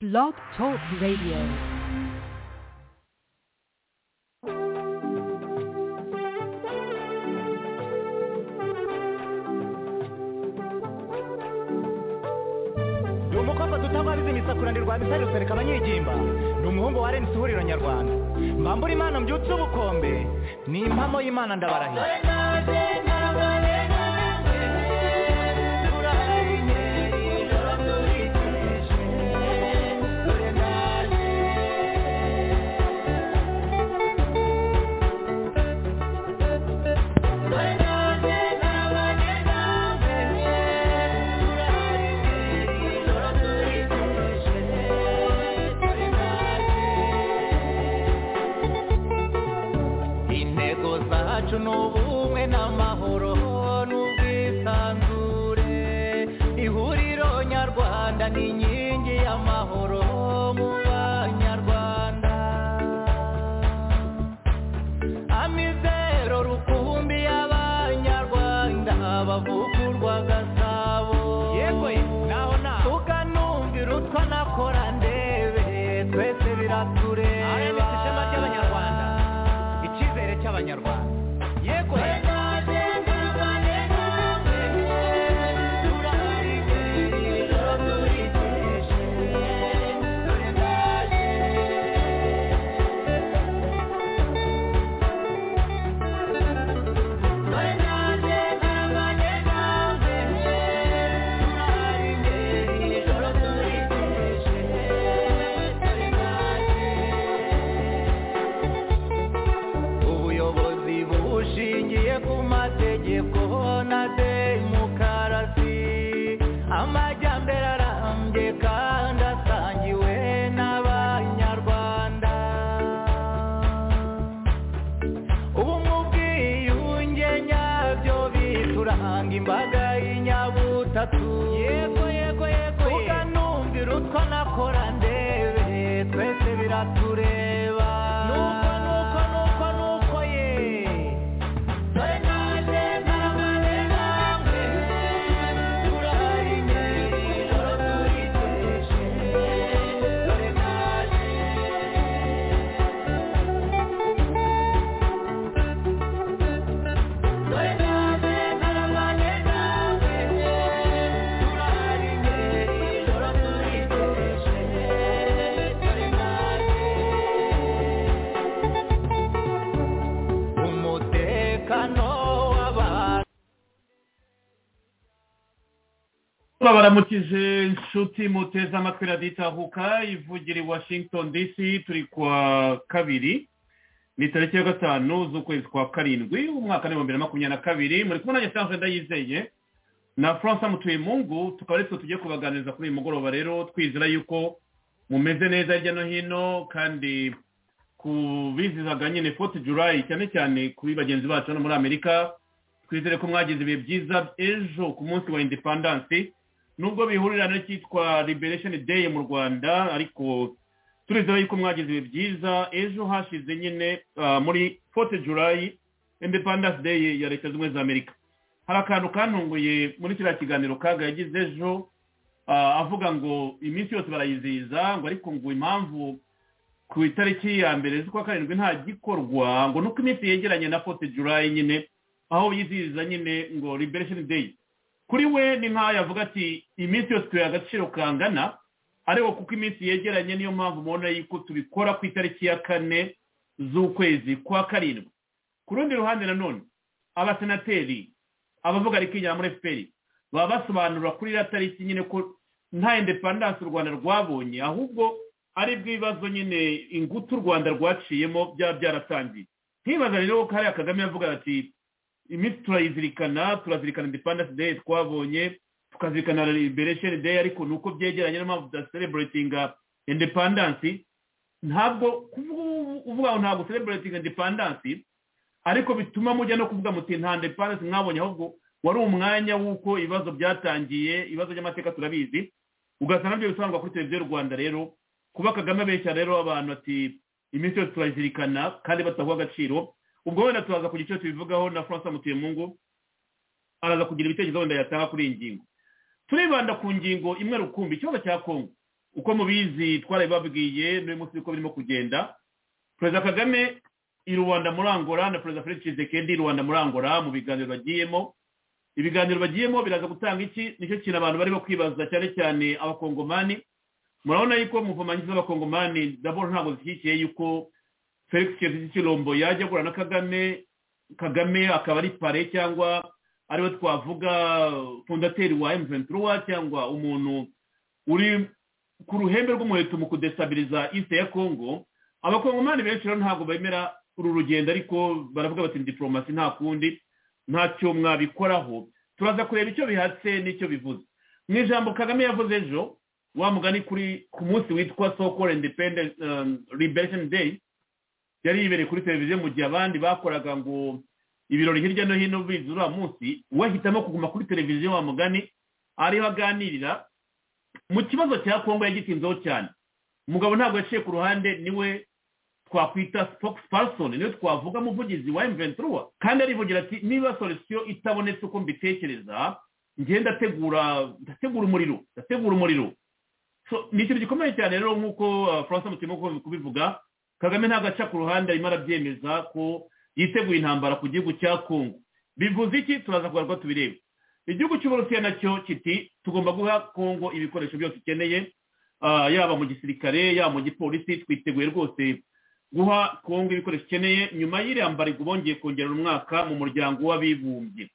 Blog Talk Radio. ni umukobwa duta wabize imisakura rwa misari rusereka abanyigimba ni umuhungu wa renisi ihuriro nyarwanda mbambura imana mbyutse ubukombe ni impamo y'imana ndabarahira intego zacu ni ubumwe n'amahoro n'ubwisanzure ihuriro nyarwanda ni inkingi y'amahoro mu banyarwanda amizero rukumbi y'abanyarwanda bavugurwa gasabo yego naho naho tukanumvira utwo nakora ndebe twese biratureba ishema ry'abanyarwanda icyizere cy'abanyarwanda yego ubuyobozi bushingiye ku mategeko na demokarasi amajyambere arambye kandi asangiwe n'abanyarwanda ubu mu bwiyunge nyabyo bituranga imbaga y'inyabutatu yego yego yego ukanumvira utwo nakora ndebe twese biratureba nuko nuko nuko nuko ye dore naje ntarabane namwe turahari nijoro turiteje dore naje dore naje ntarabane namwe turahari nijoro turiteje dore naje umutekano w'abantu babaramukije inshuti muteze amatwi raditahuka ivugira i washington dc turi kuwa kabiri ni tariki ya gatanu z'ukwezi kwa karindwi umwaka w'ibihumbi bibiri na makumyabiri na kabiri muri kumwe na nyasanje ndayizeye na francis mutuyemungu tukaba ari twe tugiye kubaganiriza kuri uyu mugoroba rero twizera yuko mumeze neza hirya no hino kandi kubizizaga nyine fote julayi cyane cyane kuri bagenzi bacu hano muri amerika twizere ko mwagize ibihe byiza ejo ku munsi wa independansi nubwo bihurira n'icyitwa liberation day mu rwanda ariko turizera yuko mwagize ibihe byiza ejo hashize nyine ah, muri fote julayi independance day ya leta zunze ubumwe za amerika hari akantu kantunguye muri kiriya kiganiro kaga yagize ejo ah, avuga ngo iminsi yose barayizihiza ngo ariko ngo impamvu ku itariki ya mbere z'ukwa karindwi nta gikorwa ngo nuko iminsi yegeranye na fote julayi nyine aho yizihiza nyine ngo liberation day kuri we ni nk'aho yavuga ati iminsi yose tuyaha agaciro kangana ariko kuko iminsi yegeranye niyo mpamvu mubona yuko tubikora ku itariki ya kane z'ukwezi kwa karindwi ku rundi ruhande nanone abasenateri abavuga rikinyara muri fpr baba basobanura kuri iriya tariki nyine ko nta independance u rwanda rwabonye ahubwo ari bw'ibibazo nyine ingutu u rwanda rwaciyemo byaba byaratangiye nkibaza rero ko hariya kagame yavuga ati iminsi turayizirikana turazirikana independence day twabonye tukazirikana liberation day ariko ni uko byegeranye niyo mpamvu tudasereburatinga independence ntabwo kuvuga ubu- uvuga ngo ntabwo sereburatinga independence ariko bituma mujya no kuvuga muti nta independence mwabonye ahubwo wari umwanya w'uko ibibazo byatangiye ibibazo by'amateka turabizi ugasanga nabyo bisobanurwa kuri televiziyo y'u rwanda rero kuba kagame abeshya rero abantu ati iminsi yose turayizirikana kandi bataguha agaciro ubwo wenda turaza kugira icyo tubivugaho na francis mutuyemungu araza kugira ibitekerezo wenda yatanga kuri iyi ngingo turibanda ku ngingo imwe rukumbi ikibazo cya kongo uko mubizi twarabibabwiye n'uyu munsi uko birimo kugenda perezida kagame i rwanda muri angola na perezida felix tshisekedi i rwanda muri angola mu biganiro bagiyemo ibiganiro bagiyemo biraza gutanga iki nicyo kintu abantu barimo kwibaza cyane cyane abakongomani murabona yuko mu mvumangizo z'abakongomani nabo ntabwo zishyigikiye yuko felix tshisekedi kirombo yajya agura na kagame kagame akaba ari pare cyangwa ariwe twavuga fondateri wa emuventiruwa cyangwa umuntu uri ku ruhembe rw'umuheto mu kudesabiriza iste ya kongo abakongomani benshi rero ntabwo bemera uru rugendo ariko baravuga bati diporomasi nta kundi ntacyo mwabikoraho turaza kureba icyo bihatse n'icyo bivuze mu ijambo kagame yavuze ejo wa mugani kuri ku munsi witwa soko independence liberation day yari yibereye kuri televiziyo mu gihe abandi bakoraga ngo ibirori hirya no hino bizi uriya munsi we ahitamo kuguma kuri televiziyo wa mugani ariho aganirira mu kibazo cya kongo yagitinzeho cyane umugabo ntabwo yaciye ku ruhande niwe twakwita spokesperson niwe twavuga umuvugizi wa emventuruwa kandi arivugira ati niba solisiyo itabonetse uko mbitekereza njye ndategura ndategura umuriro ndategura umuriro ni ikintu gikomeye cyane rero nk'uko faransa mutima kubivuga kagame ntabwo aca ku ruhande arimo arabyemeza ko yiteguye intambara ku gihugu cya kongo bivuze iki turaza kugaragara tubirebe igihugu cy'uburusiya nacyo kiti tugomba guha kongo ibikoresho byose ikeneye yaba mu gisirikare yaba mu gipolisi twiteguye rwose guha kongo ibikoresho ikeneye nyuma y'iriya mbarego bongeye kongerera umwaka mu muryango w'abibumbye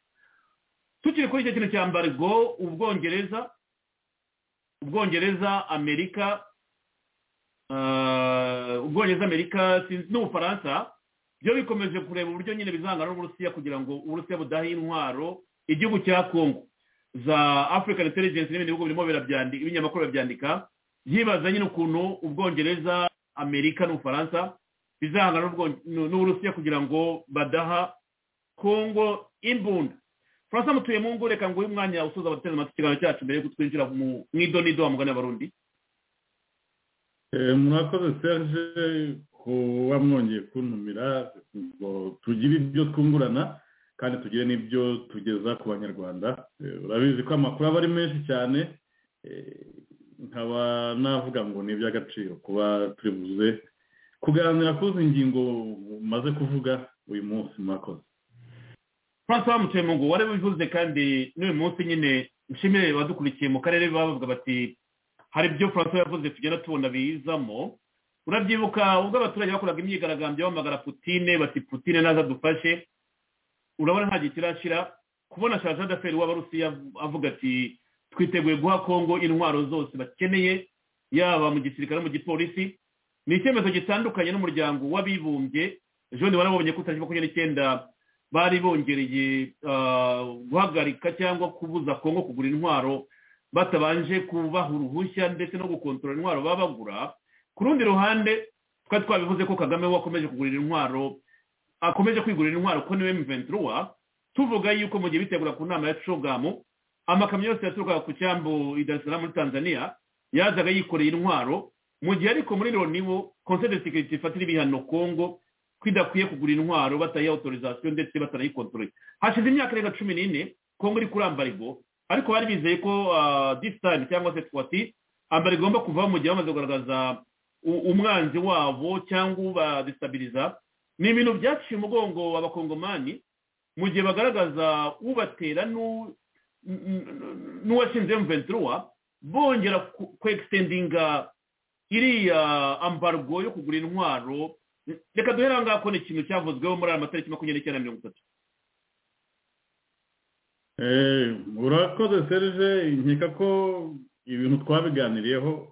tukiri kuri icyo kintu cya mbarego ubwongereza ubwongereza amerika ubwongereza amerika n'ubufaransa byo bikomeje kureba uburyo nyine bizangana n'uburusiya kugira ngo uburusiya budahe intwaro igihugu cya kongo za african intelligence n'ibindi bihugu birimo ibinyamakuru birabyandika yibaza nyine ukuntu ubwongereza amerika n'ubufaransa bizahangana n'uburusiya kugira ngo badaha kongo imbunda faransa mutuye mu ngo reka ngo uyu mwanya usoza abateze amatwi ikiganiro cyacu mbere y'uko twinjira mu idonido wa mugani w'abarundi mwakoze serge kuba mwongeye kuntumira ngo tugire ibyo twungurana kandi tugire n'ibyo tugeza ku banyarwanda urabizi ko amakuru aba ari menshi cyane nkaba navuga ngo ni iby'agaciro kuba turibuze kuganira kuzi ingingo umaze kuvuga uyu munsi mwakoze francois mutemungu wari bivuze kandi n'uyu munsi nyine nshimire badukurikiye mu karere bavuga bati hari ibyo francois yavuze tugenda tubona biyizamo urabyibuka ubwo abaturage bakoraga imyigaragambyo bamagara putine bati putine naza dufashe urabona nta gihe kirashira kubona shaje adaferi w'abarusiya avuga ati twiteguye guha kongo intwaro zose bakeneye yaba mu gisirikare mu gipolisi ni icyemezo gitandukanye n'umuryango w'abibumbye ejo warabonye ko tariki makumyabiri n'icyenda bari bongereye guhagarika cyangwa kubuza kongo kugura intwaro batabanje kubaha uruhushya ndetse no gukontorora intwaro baba bagura ku rundi ruhande twari twabivuze ko kagame wakomeje kugurira intwaro akomeje kwigurira intwaro ko niwe mventuruwa tuvuga yuko mu gihe bitegura ku nama ya cogamu amakamyo yose yaturukaga ku cyambu i dar muri tanzania yazaga yikoreye intwaro mu gihe ariko muri loni wo konseri de sekiriti ifatira ibihano kongo ko idakwiye kugura intwaro batayiha autorizasiyo ndetse batanayikontorora hashize imyaka irenga cumi n'ine kongo iri kuri ambarigo ariko bari bizeye ko disitani cyangwa se twati ambarigo igomba kuvaho mu gihe bamaze kugaragaza umwanzi wabo cyangwa ubadesitabiliza ni ibintu byaciye umugongo abakongomani mu gihe bagaragaza ubatera n'uwashinze mventuruwa bongera kwekisendinga iriya ambargo yo kugura intwaro reka duhere aho ngaho ko ni ikintu cyavuzweho muri aya matariki makumyabiri n'icyenda na mirongo itatu urakoze serije nkeka ko ibintu twabiganiriyeho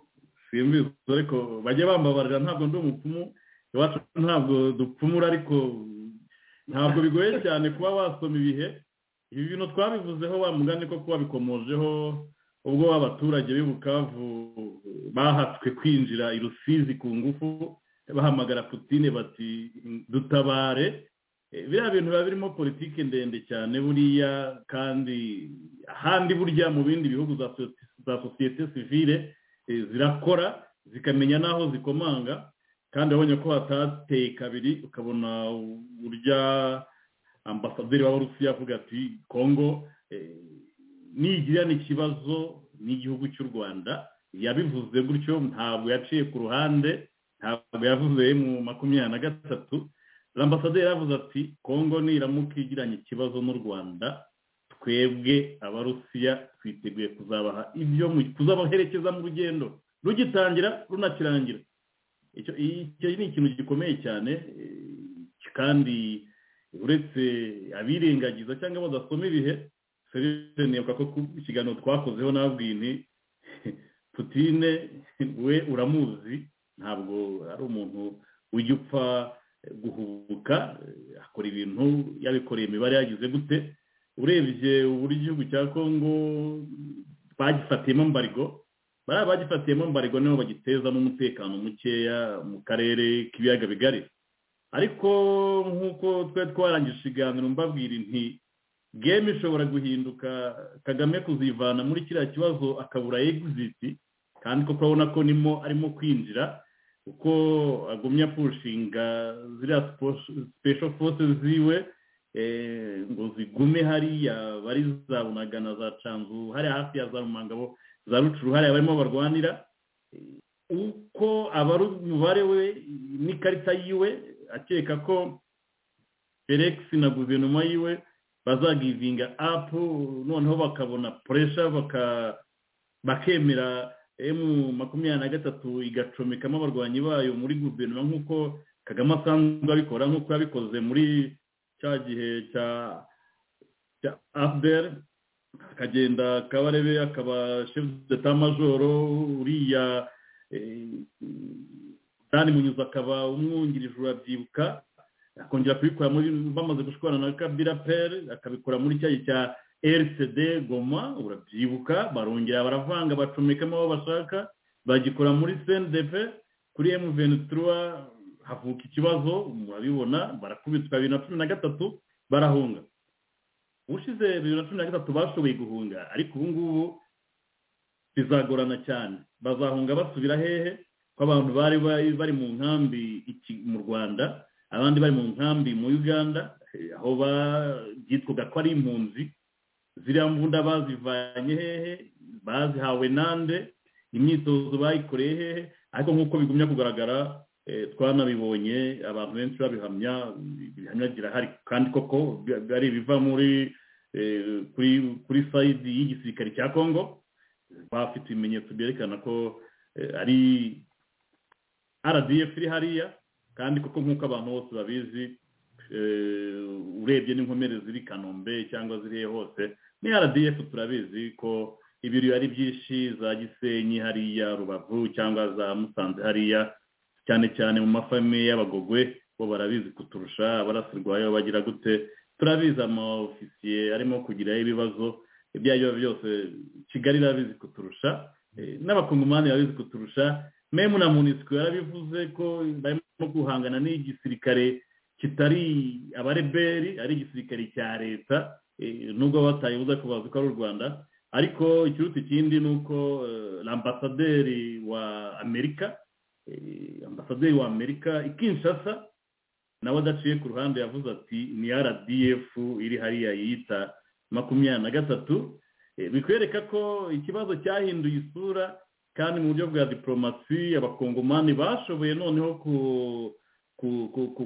simbizi ariko bajya bambabarira ntabwo ndi umupfumu iwacu ntabwo dupfumura ariko ntabwo bigoye cyane kuba wasoma ibihe ibi bintu twabivuzeho mugani ko kuba bikomojeho ubwo abaturage Bukavu bahatswe kwinjira i rusizi ku ngufu bahamagara putine bati dutabare biriya bintu biba birimo politiki ndende cyane buriya kandi ahandi burya mu bindi bihugu za sosiyete sivire zirakora zikamenya n'aho zikomanga kandi abonye ko hatateye kabiri ukabona burya ambasaderi w'abarusiya avuga ati kongo nigira n'ikibazo n'igihugu cy'u rwanda yabivuze gutyo ntabwo yaciye ku ruhande ntabwo yavuze mu makumyabiri na gatatu ambasaderi yavuze ati kongo niramuka igiranye ikibazo n'u rwanda twebwe abarusiya twiteguye kuzabaha ibyo kuzabaherekeza mu rugendo rugitangira runakirangira icyo ni ikintu gikomeye cyane kandi uretse abirengagiza cyangwa badasoma ibihe nibuka ko ku kiganiro twakozeho nabwiye nti putine we uramuzi ntabwo ari umuntu ujya upfa guhubuka akora ibintu yabikoreye imibare yagize gute urebye uburyo igihugu cya kongo bagifatiyemo mbarigo bariya bagifatiyemo mbarigo nibo bagitezamo umutekano mukeya mu karere k'ibiyaga bigari ariko nk'uko twari twarangije ikiganiro mbabwira inti gemu ishobora guhinduka kagame kuzivana muri kiriya kibazo akabura egiziti kandi ko urabona ko nimo arimo kwinjira kuko agumya pushinga ziriya sipesho force ziwe ngo zigume hariya bari za bunagana za canzu hariya hafi ya za rumangabo za rucuru hariya barimo barwanira uko abari umubare we n'ikarita yiwe akeka ko felix na guverinoma yiwe bazagivinga apu noneho bakabona puresha bakemera emu makumyabiri na gatatu igacomekamo abarwanyi bayo muri guverinoma nk'uko kagame asanzwe abikora nk'uko yabikoze muri cya gihe cya afuderi akagenda kabarebe akaba shefu majoro uriya dani munyuze akaba umwungirije urabyibuka akongera kubikora muri bamaze gushwana na kabira peri akabikora muri cya cya rcd goma urabyibuka barongera baravanga bacomekamo aho bashaka bagikora muri sendepe kuri emuventura havuka ikibazo murabibona barakubitwa bibiri na cumi na gatatu barahunga ubushize bibiri na cumi na gatatu bashoboye guhunga ariko ubu ngubu bizagorana cyane bazahunga basubira hehe ko abantu bari bari mu nkambi mu rwanda abandi bari mu nkambi mu uganda aho byitwaga ko ari impunzi ziriya mbunda bazivanye hehe bazihawe nande imyitozo bayikoreye hehe ariko nk'uko bigumya kugaragara twanabibonye abantu benshi babihamya ibihamya birahari kandi koko ari ibiva muri kuri sayidi y'igisirikare cya kongo bafite ibimenyetso byerekana ko ari rdf iri hariya kandi kuko nk'uko abantu bose babizi urebye n'inkomere ziri kanombe cyangwa ziriye hose ni rdf turabizi ko ibiri ari byinshi za gisenyi hariya rubavu cyangwa za musanze hariya cyane cyane mu mafamiye y'abagogwe bo barabizi kuturusha abarasirwayo bagira gute turabizi ofisiye arimo kugira ibibazo ibyo ari byo byose kigali irabizi kuturusha n'abakongomani babizi kuturusha memu na munisiko yarabivuze ko barimo guhangana n'igisirikare kitari abareberi ari igisirikare cya leta nubwo batayibuza ko bazi ko ari u rwanda ariko ikiruta ikindi ni uko ambasaderi wa amerika ambasaderi wa amerika ikinshasa nawe adaciye ku ruhande yavuze ati ni rdf iri hariya yiyita makumyabiri na gatatu bikwereka ko ikibazo cyahinduye isura kandi mu buryo bwa diporomasi abakongomani bashoboye noneho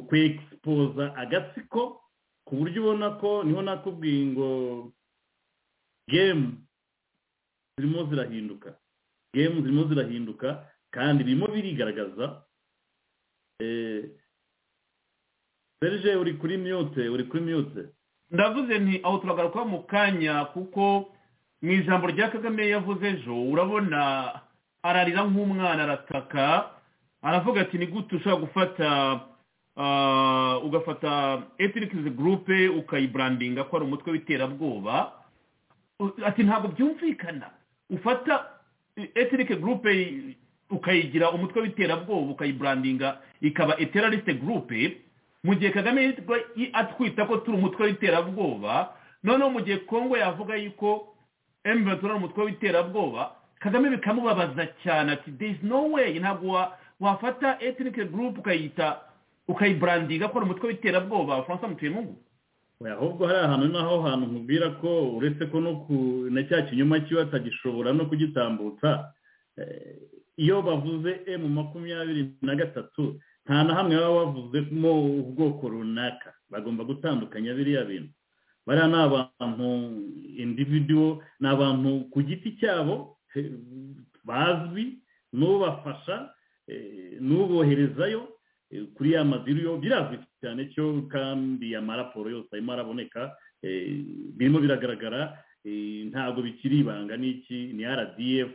kwegispoza agatsiko ku buryo ubona ko niho nakubwiye ngo gemu zirimo zirahinduka gemu zirimo zirahinduka kandi birimo birigaragaza serije uri kuri myote uri kuri myote ndavuze nti aho turagaruka mu kanya kuko mu ijambo rya kagame yavuze ejo urabona ararira nk'umwana arataka aravuga ati ni gute ushobora gufata ugafata etinikizi gurupe ukayiburandinga ko ari umutwe w'iterabwoba ati ntabwo byumvikana ufata etinike gurupe ukayigira umutwe w'iterabwoba ukayiburandinga ikaba eteralisite gurupe mu gihe kagame atwita ko turi umutwe w'iterabwoba noneho mu gihe kongo yavuga yuko emutiyeni ari umutwe w'iterabwoba kagame bikamubabaza cyane ati there is no way ntabwo wafata etinike gurupe ukayita ukayiburandinga ko ari umutwe w'iterabwoba francois mutuyemungu ahubwo hari ahantu naho hantu nkubwira ko uretse ko no ku na cya kinyoma kiba atagishobora no kugitambutsa iyo bavuze emu makumyabiri na gatatu nta na hamwe baba bavuzemo ubwoko runaka bagomba gutandukanya biriya bintu bariya ni abantu individuwo ni abantu ku giti cyabo eh, bazwi n'ubafasha eh, n'uboherezayo eh, kuri ya madiriyo birazwi cyane cyo kandi ya maraporo yose arimo araboneka eh, birimo biragaragara eh, ntabwo bikiri ibanga n'iki ni rdf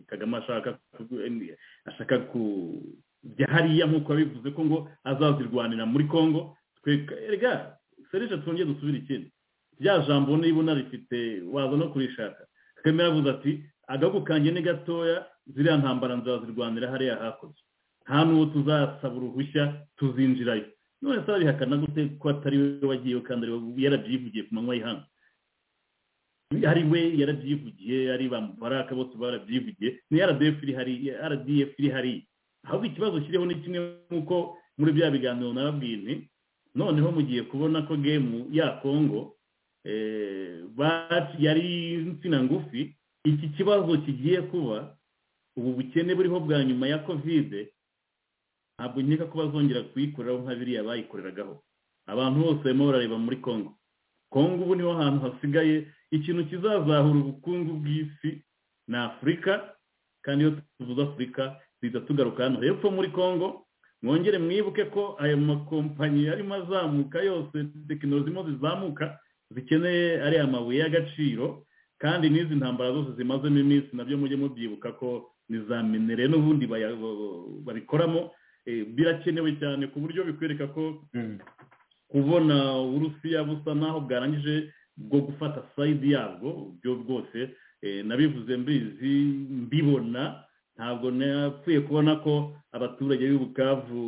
kagame ashaka ku- eh, ashaka ku bya hariya nk'uko yabivuze ko ngo azazirwanira muri congo twe rega serije twongeye dusubire ikindi rya jambo niba unarifite waza no kurishaka kagame yaravuze ati agahugu kanjye ni gatoya ziriya ntambara nzazirwanira hariya hakurya nta n'uwo tuzasaba uruhushya tuzinjirayo none se arabihakana gute ko atari we wagiye kandi ari we yarabyivugiye ku manywa y'ihanga ari we yarabyivugiye ari ba mubaraka bose barabyivugiye ni rdf iri hariya rdf iri hariya ahubwo ikibazo kiriho ni kimwe nk'uko muri bya biganiro narabwiye nti noneho mugiye kubona ko gemu ya kongo eh, ba- yari insina ngufi iki kibazo kigiye kuba ubu bukene buriho bwa nyuma ya kovide ntabwo nkeka ko bazongera kuyikoreraho nka biriya bayikoreragaho abantu bose barimo barareba muri kongo kongo ubu niho hantu hasigaye ikintu kizazahura ubukungu bw'isi ni afurika kandi iyo tuvuze afurika duhita tugaruka hano hepfo muri kongo mwongere mwibuke ko ayo makompanyi arimo azamuka yose tekinoloji zirimo zizamuka zikeneye ariya mabuye y'agaciro kandi n'izi ntambara zose zimazemo iminsi nabyo mujye mubyibuka ko nizamenere n'ubundi baya- babikoramo eh, birakenewe cyane ku buryo bikwereka ko kubona uburusiya busa naho bwarangije bwo gufata sayidi yabwo byo bwose eh, nabivuze mbizi mbibona ntabwo napfuye kubona ko abaturage b'i bukavu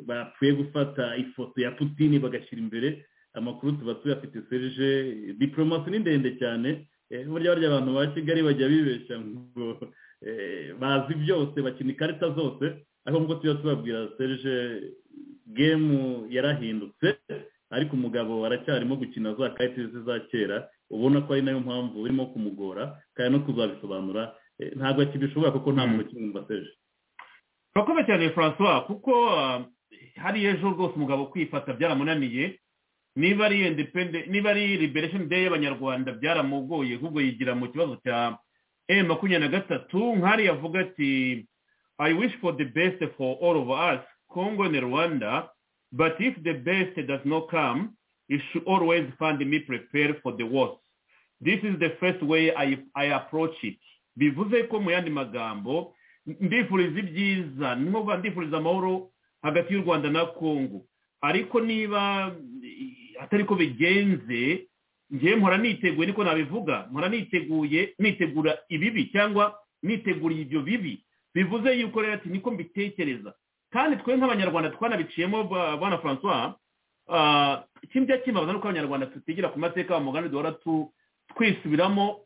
bapfuye gufata ifoto ya putini bagashyira imbere amakuru tuba tuyafite serije diporomasi ni ndende cyane eh, burya barya abantu ba kigali bajya bibeshya ngo eh, bazi byose bakina ikarita zose ariko nk'uko tujya tubabwira serije gemu yarahindutse ariko umugabo aracyarimo gukina za karita ze za kera ubona ko ari nayo mpamvu urimo kumugora kandi no kuzabisobanura eh, ntabwo akibishobora kuko nta muntu ukimwumva serije turakoze cyane francois kuko ah, hariya ejo rwose umugabo kwifata byaramunaniye niba ari independe niba ari liberation day y'abanyarwanda byaramugoye ahubwo yigira mu kibazo cya e makumyabiri na gatatu nk'ari yavuga ati i wish for the best for all of us congo and rwanda but if the best does not come it should always find me prepared for the worst this is the first way i, I approach it bivuze ko mu yandi magambo ndifuriza ibyiza n'ubu ndifuriza amahoro hagati y'u rwanda na kongo ariko niba eh, atari ko bigenze ngewe mpora niteguye niko nabivuga mpora niteguye nitegura ibibi cyangwa niteguriye ibyo bibi bivuze yuko rero ati niko mbitekereza kandi twe nk'abanyarwanda twanabiciyemo ba- bana francois ah, ikindi kimbaza ni uko abanyarwanda tutigira ku mateka wa mugambi duhora tu- twisubiramo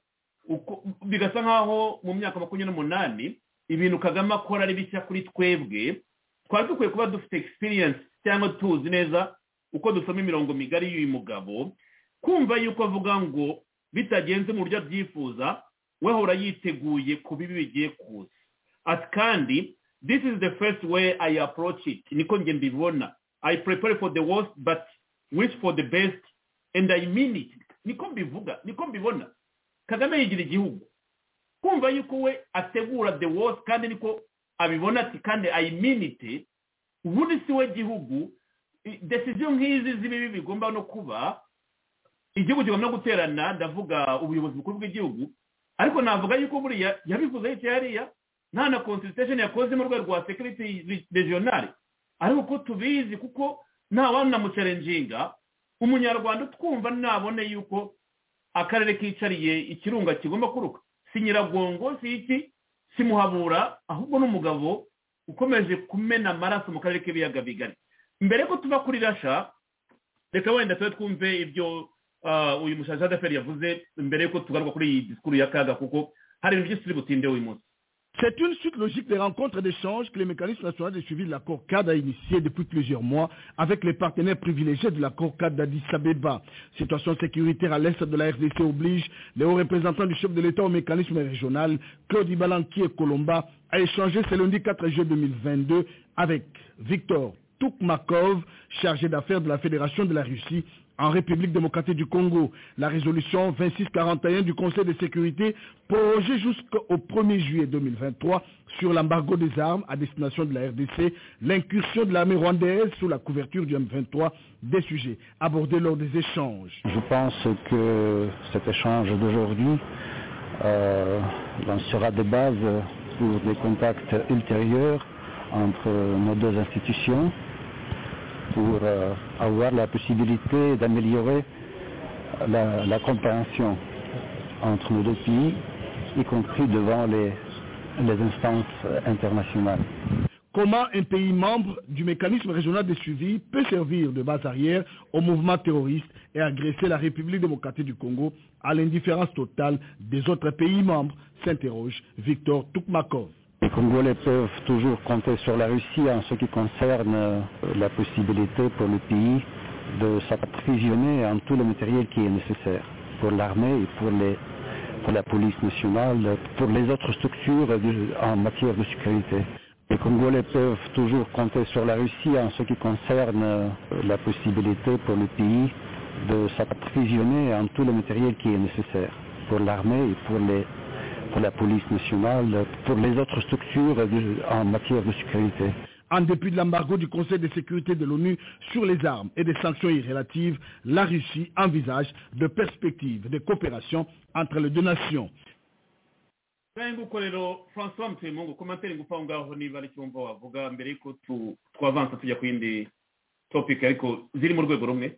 uko- bigasa nk'aho mu myaka makumyabiri n'umunani ibintu kagame akora ari bishya kuri twebwe twari dukwiye kuba dufite experience cyangwa tuzi neza uko dusoma imirongo migari y'uyu mugabo kumva yuko avuga ngo bitagenze mu buryo abyifuza we ahora yiteguye ku bibi bigiye kuza ati kandi this is the first way i approach it niko nge mbibona i prepare for the worst but wish for the best and i mean it niko mbivuga niko mbibona kagame yigira igihugu kumva yuko we ategura the worst kandi niko abibona ati kandi ayiminite ubundi si we gihugu i- desiziyo nk'izi z'ibibi bigomba no kuba igihugu kigomba no guterana ndavuga ubuyobozi bukuru bw'igihugu ariko navuga yuko buriya yabivuze hirya hariya nta na consultation yakoze mu rwego rwa security re- regional ariko ko tubizi kuko nta wamunamucarenjinga umunyarwanda utwumva nabone yuko akarere kicariye ikirunga kigomba kuruka si nyiragongo si iki si muhabura ahubwo n'umugabo ukomeje kumena amaraso mu karere k'ibiyaga bigari mbere ko tuba kuri rasha reka wenda tube twumve ibyo ah, uyu mushashadaferi yavuze mbere yuko tugaruka kuri iyi disikuru ya kaga kuko hari ibintu byinshi turi butinde uyu munsi C'est une suite logique des rencontres d'échange que le mécanisme national de suivi de l'accord cadre a initié depuis plusieurs mois avec les partenaires privilégiés de l'accord cadre d'Addis Abeba. Situation sécuritaire à l'est de la RDC oblige les hauts représentants du chef de l'État au mécanisme régional, Claude Ibalanki et Colomba, à échanger ce lundi 4 juillet 2022 avec Victor Toukmakov, chargé d'affaires de la Fédération de la Russie en République démocratique du Congo. La résolution 2641 du Conseil de sécurité prorogée jusqu'au 1er juillet 2023 sur l'embargo des armes à destination de la RDC, l'incursion de l'armée rwandaise sous la couverture du M23 des sujets abordés lors des échanges. Je pense que cet échange d'aujourd'hui euh, lancera des bases pour des contacts ultérieurs entre nos deux institutions pour euh, avoir la possibilité d'améliorer la, la, compréhension entre nos deux pays, y compris devant les, les instances internationales. Comment un pays membre du mécanisme régional de suivi peut servir de base arrière au mouvement terroriste et agresser la République démocratique du Congo à l'indifférence totale des autres pays membres s'interroge Victor Toukmakov. Les Congolais peuvent toujours compter sur la Russie en ce qui concerne la possibilité pour le pays de s'approvisionner en tout le matériel qui est nécessaire pour l'armée et pour, les, pour, la police nationale, pour les autres structures de, en matière de sécurité. Les Congolais peuvent toujours compter sur la Russie en ce qui concerne la possibilité pour le pays de s'approvisionner en tout le matériel qui est nécessaire pour l'armée et pour les, pour la police nationale, pour les autres structures en matière de sécurité. En dépit de l'embargo du Conseil de sécurité de l'ONU sur les armes et des sanctions irrélatives, la Russie envisage de perspectives de coopération entre les deux nations. topic ariko ziri mu rwego rumwe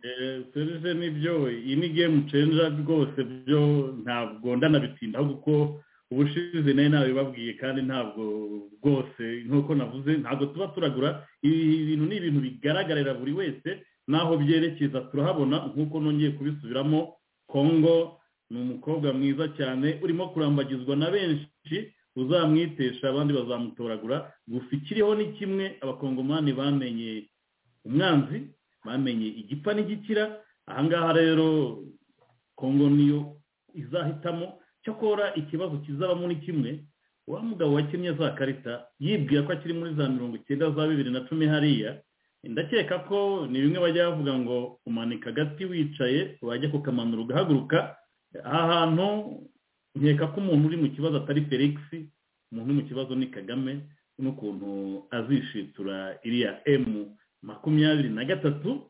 serije nibyo iyi ni game changer rwose byo ntabwo ndanabitindaho kuko ubushize nayo nabibabwiye kandi ntabwo rwose nk'uko navuze ntabwo tuba turagura ibi bintu ni ibintu bigaragarira buri wese n'aho byerekeza turahabona nk'uko nongeye kubisubiramo kongo ni umukobwa mwiza cyane urimo kurambagizwa na benshi uzamwitesha abandi bazamutoragura gusa ikiriho ni kimwe abakongomani bamenye umwanzi bamenye igipfa n'igikira ahangaha rero kongo niyo izahitamo cyakora ikibazo kizabamo ni kimwe wa mugabo wakennye za karita yibwira ko akiri muri za mirongo icyenda za bibiri na cumi hariya ndakeka ko ni bimwe bajya bavuga ngo umanika agati wicaye wajya kukamanura ugahaguruka aha hantu nkeka ko umuntu uri mu kibazo atari felix umuntu uri mu kibazo ni kagame n'ukuntu azishitura iriya emu makumyabiri na gatatu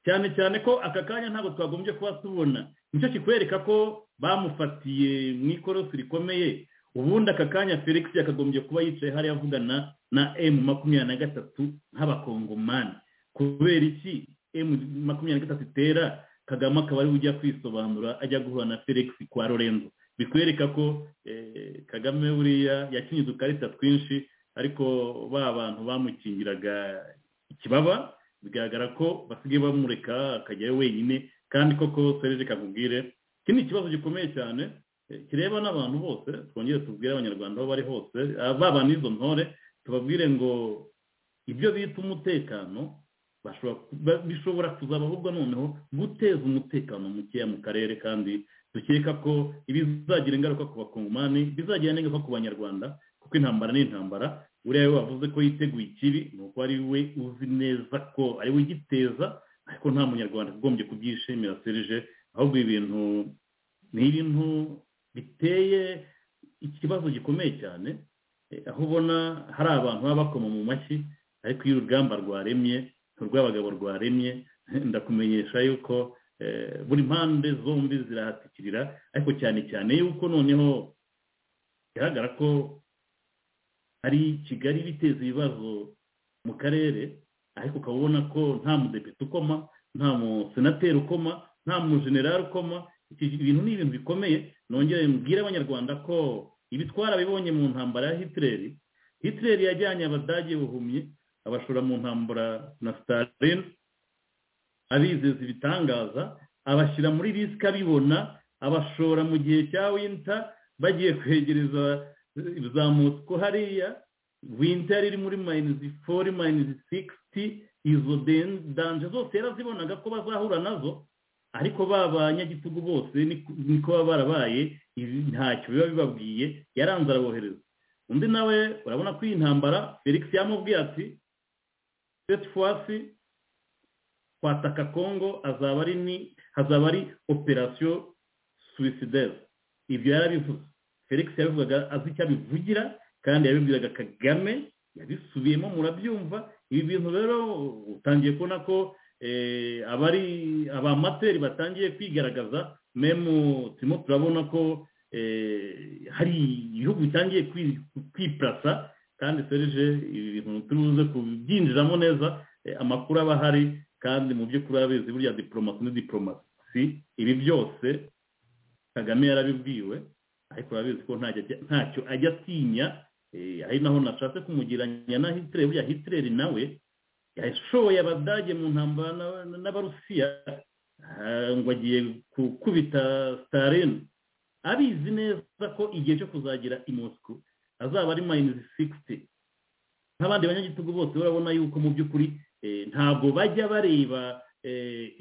cyane cyane ko aka kanya ntabwo twagombye kuba tubona nicyo kikwereka ko bamufatiye mu ikorosi rikomeye ubundi aka kanya felix yakagombye kuba yicaye hariya avugana na emu makumyabiri na gatatu nk'abakongomani kubera iki emu makumyabiri na gatatu itera kagame akaba ari ujya kwisobanura ajya guhura na felix kwa lorenzo bikwereka ko kagame buriya yakinnye udukarita twinshi ariko ba bantu bamukingiraga ikibaba bigaragara ko basigaye bamureka akajyayo wenyine kandi koko serije kakubwire iki ni ikibazo gikomeye cyane kireba n'abantu bose twongere tubwire abanyarwanda aho bari hose baba n'izo ntore tubabwire ngo ibyo bita umutekano bishobora kuzaba ahubwo noneho guteza umutekano mukeya mu karere kandi dukeka ko ibizagira ingaruka ku bakongomani bizagira n'ingaruka ku banyarwanda kuko intambara ni intambara uriya we wavuze ko yiteguye ikibi ni uko ari we uzi neza ko ari we ugiteza ariko nta munyarwanda ugombye kubyishimira serije ahubwo ibintu ni ibintu biteye ikibazo gikomeye cyane aho ubona hari abantu baba bakoma mu mashyi ariko iyo urugamba rwaremye urw'abagabo rwaremye ndakumenyesha yuko buri mpande zombi zirahatikirira ariko cyane cyane yuko noneho bigaragara ko hari kigali biteza ibibazo mu karere ariko ukaba ubona ko nta mudepite ukoma nta musenateri ukoma nta mujenerali ukoma ibintu ni ibintu bikomeye nongere mbwire abanyarwanda ko ibitwara bibonye mu ntambara ya hitireri hitireri yajyanye abadage buhumye abashora mu ntambara na sitarine abizeza ibitangaza abashyira muri risika abibona abashora mu gihe cya winta bagiye kwegereza ruzamutswa hariya winter iri muri mayinizi fori mayinizi sikisiti izo danje zose yarazibonaga ko bazahura nazo ariko ba banyagitugu bose niko baba barabaye ntacyo biba bibabwiye yaranze arabohereza undi nawe urabona ko iyi ntambara felix yamubwiye ati fwasi kwataka kongo azaba ari ni hazaba ari operasiyo suwisideri ibyo yarabivuze felix yabivugaga azi icyo abivugira kandi yabibwiraga kagame yabisubiyemo murabyumva ibi bintu rero utangiye kubona ko abari abamateri batangiye kwigaragaza memu turimo turabona ko hari ibihugu bitangiye kwipurasa kandi serije ibi bintu turuze kubyinjiramo neza amakuru aba ahari kandi mu by'ukuri urabizi burya diporomasi ni diporomasi ibi byose kagame yarabibwiwe ariko urabizi ko ntacyo ajya atinya ari naho nashatse kumugiranya na hitireri buriya hitireri nawe yashoboye abadage mu ntambara n'abarusiya ngo agiye gukubita sitarine abizi neza ko igihe cyo kuzagira i mosiko azaba ari mayinizi sikisiti nk'abandi banyagitugu bose urabona yuko mu by'ukuri ntabwo bajya bareba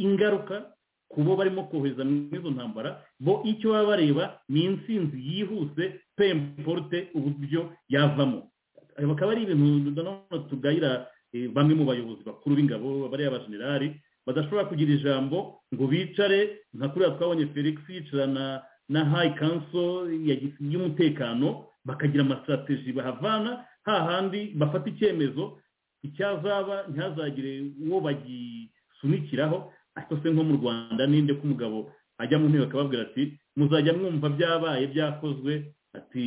ingaruka ku bo barimo kohereza n'izo ntambara bo icyo baba bareba ni insinzi yihuse pemporute uburyo yavamo bakaba ari ibintu nanone tugayira bamwe mu bayobozi bakuru b'ingabo bariya abajenerali badashobora kugira ijambo ngo bicare nka kuriya twabonye felix yicarana na hayi kanso y'umutekano bakagira amasitrategi bahavana hahandi bafata icyemezo icyazaba ntihazagire uwo bagisunikiraho ariko se nko mu rwanda ninde ko umugabo ajya mu ntebe akababwira ati muzajya mwumva byabaye byakozwe ati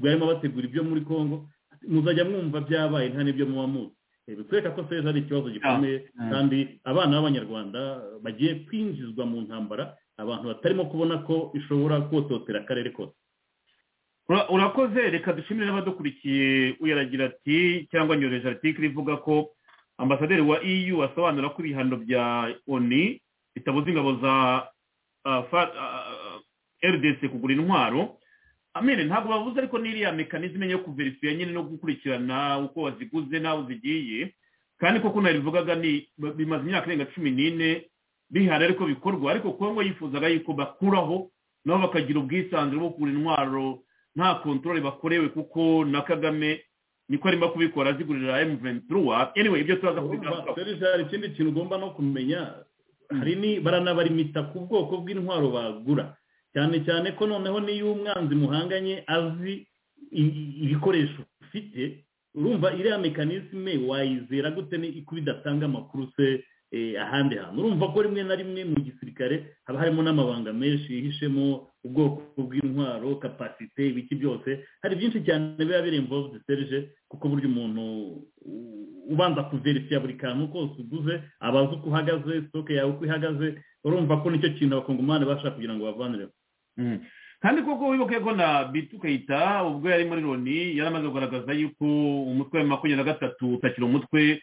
barimo bategura ibyo muri congo muzajya mwumva byabaye nta n'ibyo muba muzi bitwereka ko seje ari ikibazo gikomeye kandi abana b'abanyarwanda bagiye kwinjizwa mu ntambara abantu batarimo kubona ko ishobora kototera akarere kose urakoze reka dushimire n'abadukurikiye uyaragira ati cyangwa nyoreje artikiri ivuga ko ambasaderi wa eu asobanura ko ibihano bya oni bitabuza ingabo za rdc kugura intwaro amene ntabwo babuze ariko n'iriya mekanizme yo kuverisiya nyine no gukurikirana uko waziguze n'aho zigiye kandi koko nabivugaga ni bimaze imyaka irenga cumi n'ine bihari ariko bikorwa ariko kongo yifuzaga yuko bakuraho nabo bakagira ubwisanzure bwo kugura intwaro nta kontorore bakorewe kuko na kagame niko arimo kubikora azigurira emu ventura anyway ibyo turaza kubigarukaho hari ikindi kintu ugomba no kumenya hari ni baranabarimita ku bwoko bw'intwaro bagura cyane cyane ko noneho n'iyo umwanzi muhanganye azi ibikoresho ufite urumva iriya mekanisme wayizera gute ko bidatanga amakuru se ahandi hantu urumva ko rimwe na rimwe mu gisirikare haba harimo n'amabanga menshi yihishemo ubwoko bw'intwaro kapasite ibiki byose hari byinshi cyane biba biri imvovudi serije kuko burya umuntu ubanza kuverisiya buri kantu kose uguze aba azi uko uhagaze sitoke yawe uko ihagaze urumva ko nicyo kintu abakongomani bashaka kugira ngo bavanireho kandi koko wibuke ko na bitukayita ubwo yari muri loni yari amaze kugaragaza yuko umutwe wa makumyabiri na gatatu utakiri umutwe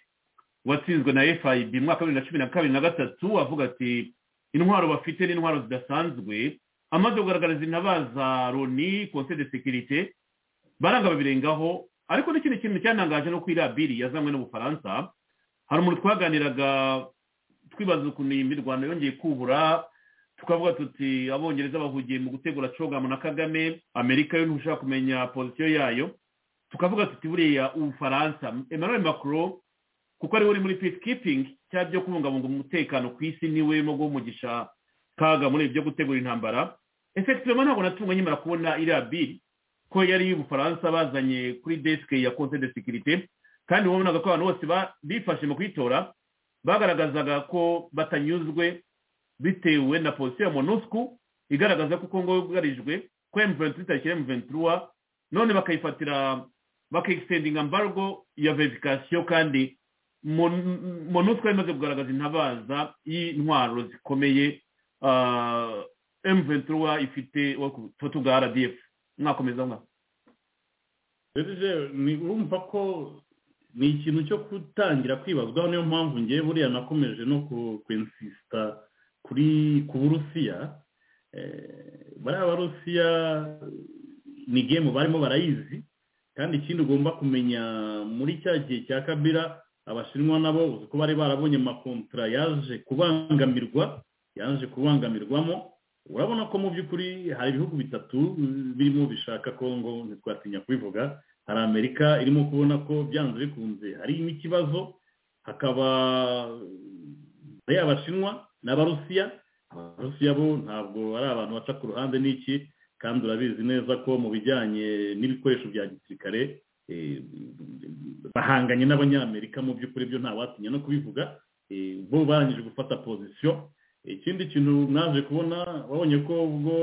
watsinzwe na fib mu mwaka wa bibiri na cumi na kabiri na gatatu avuga ati intwaro bafite n'intwaro zidasanzwe amaze kugaragariza intabaza loni konseri de sekirite baranga babirengaho ariko n'ikindi kintu cyanangaje no kuri irabiri yazanywe n'ubufaransa hari umuntu twaganiraga twibaza ukuntu iyi mirwano yongeye kubura tukavuga tuti abongereza bahugiye mu gutegura cogamu na kagame amerika yo ntushaka kumenya pozisiyo yayo tukavuga tuti buriya ubufaransa emmanuel macron kuko ari we uri muri peacekeeping cyangwa byo kubungabunga umutekano ku isi niwe urimo guhumugisha kaga muri ibyo gutegura intambara efekitiwema ntabwo natunga nkimara kubona iriya biri ko yari y'ubufaransa bazanye kuri desike ya conseil de sécurité kandi wabonaga ko abantu bose bifashe mu kuyitora bagaragazaga ko batanyuzwe bitewe na polisi ya monusco igaragaza ko kongo yugarijwe ko emu ventura itariki emu ventura none bakayifatira bakegisendinga embargo ya verifikasiyo kandi monusco imaze kugaragaza intabaza y'intwaro zikomeye emu ventura ifite ubufoto bwa rdf mwakomeza mwa urumva ko ni ikintu cyo gutangira kwibazwaho niyo mpamvu ngewe buriya nakomeje no kwensisita kuri ku burusiya bariya barusiya ni gemu barimo barayizi kandi ikindi ugomba kumenya muri cya gihe cya kabira abashinwa nabo uzi ko bari barabonye amakontara yaje kubangamirwa yaje kubangamirwamo urabona ko mu by'ukuri hari ibihugu bitatu birimo bishaka kongo ntitwatinya kubivuga hari amerika irimo kubona ko byanze bikunze hari n'ikibazo hakaba hari abashinwa n'abarusiya abarusiya bo ntabwo ari abantu baca ku ruhande n'iki kandi urabizi neza ko mu bijyanye n'ibikoresho bya gisirikare bahanganye n'abanyamerika mu by'ukuri byo ntawatinya no kubivuga bo barangije gufata pozisiyo ikindi kintu mwaje kubona wabonye ko ubwo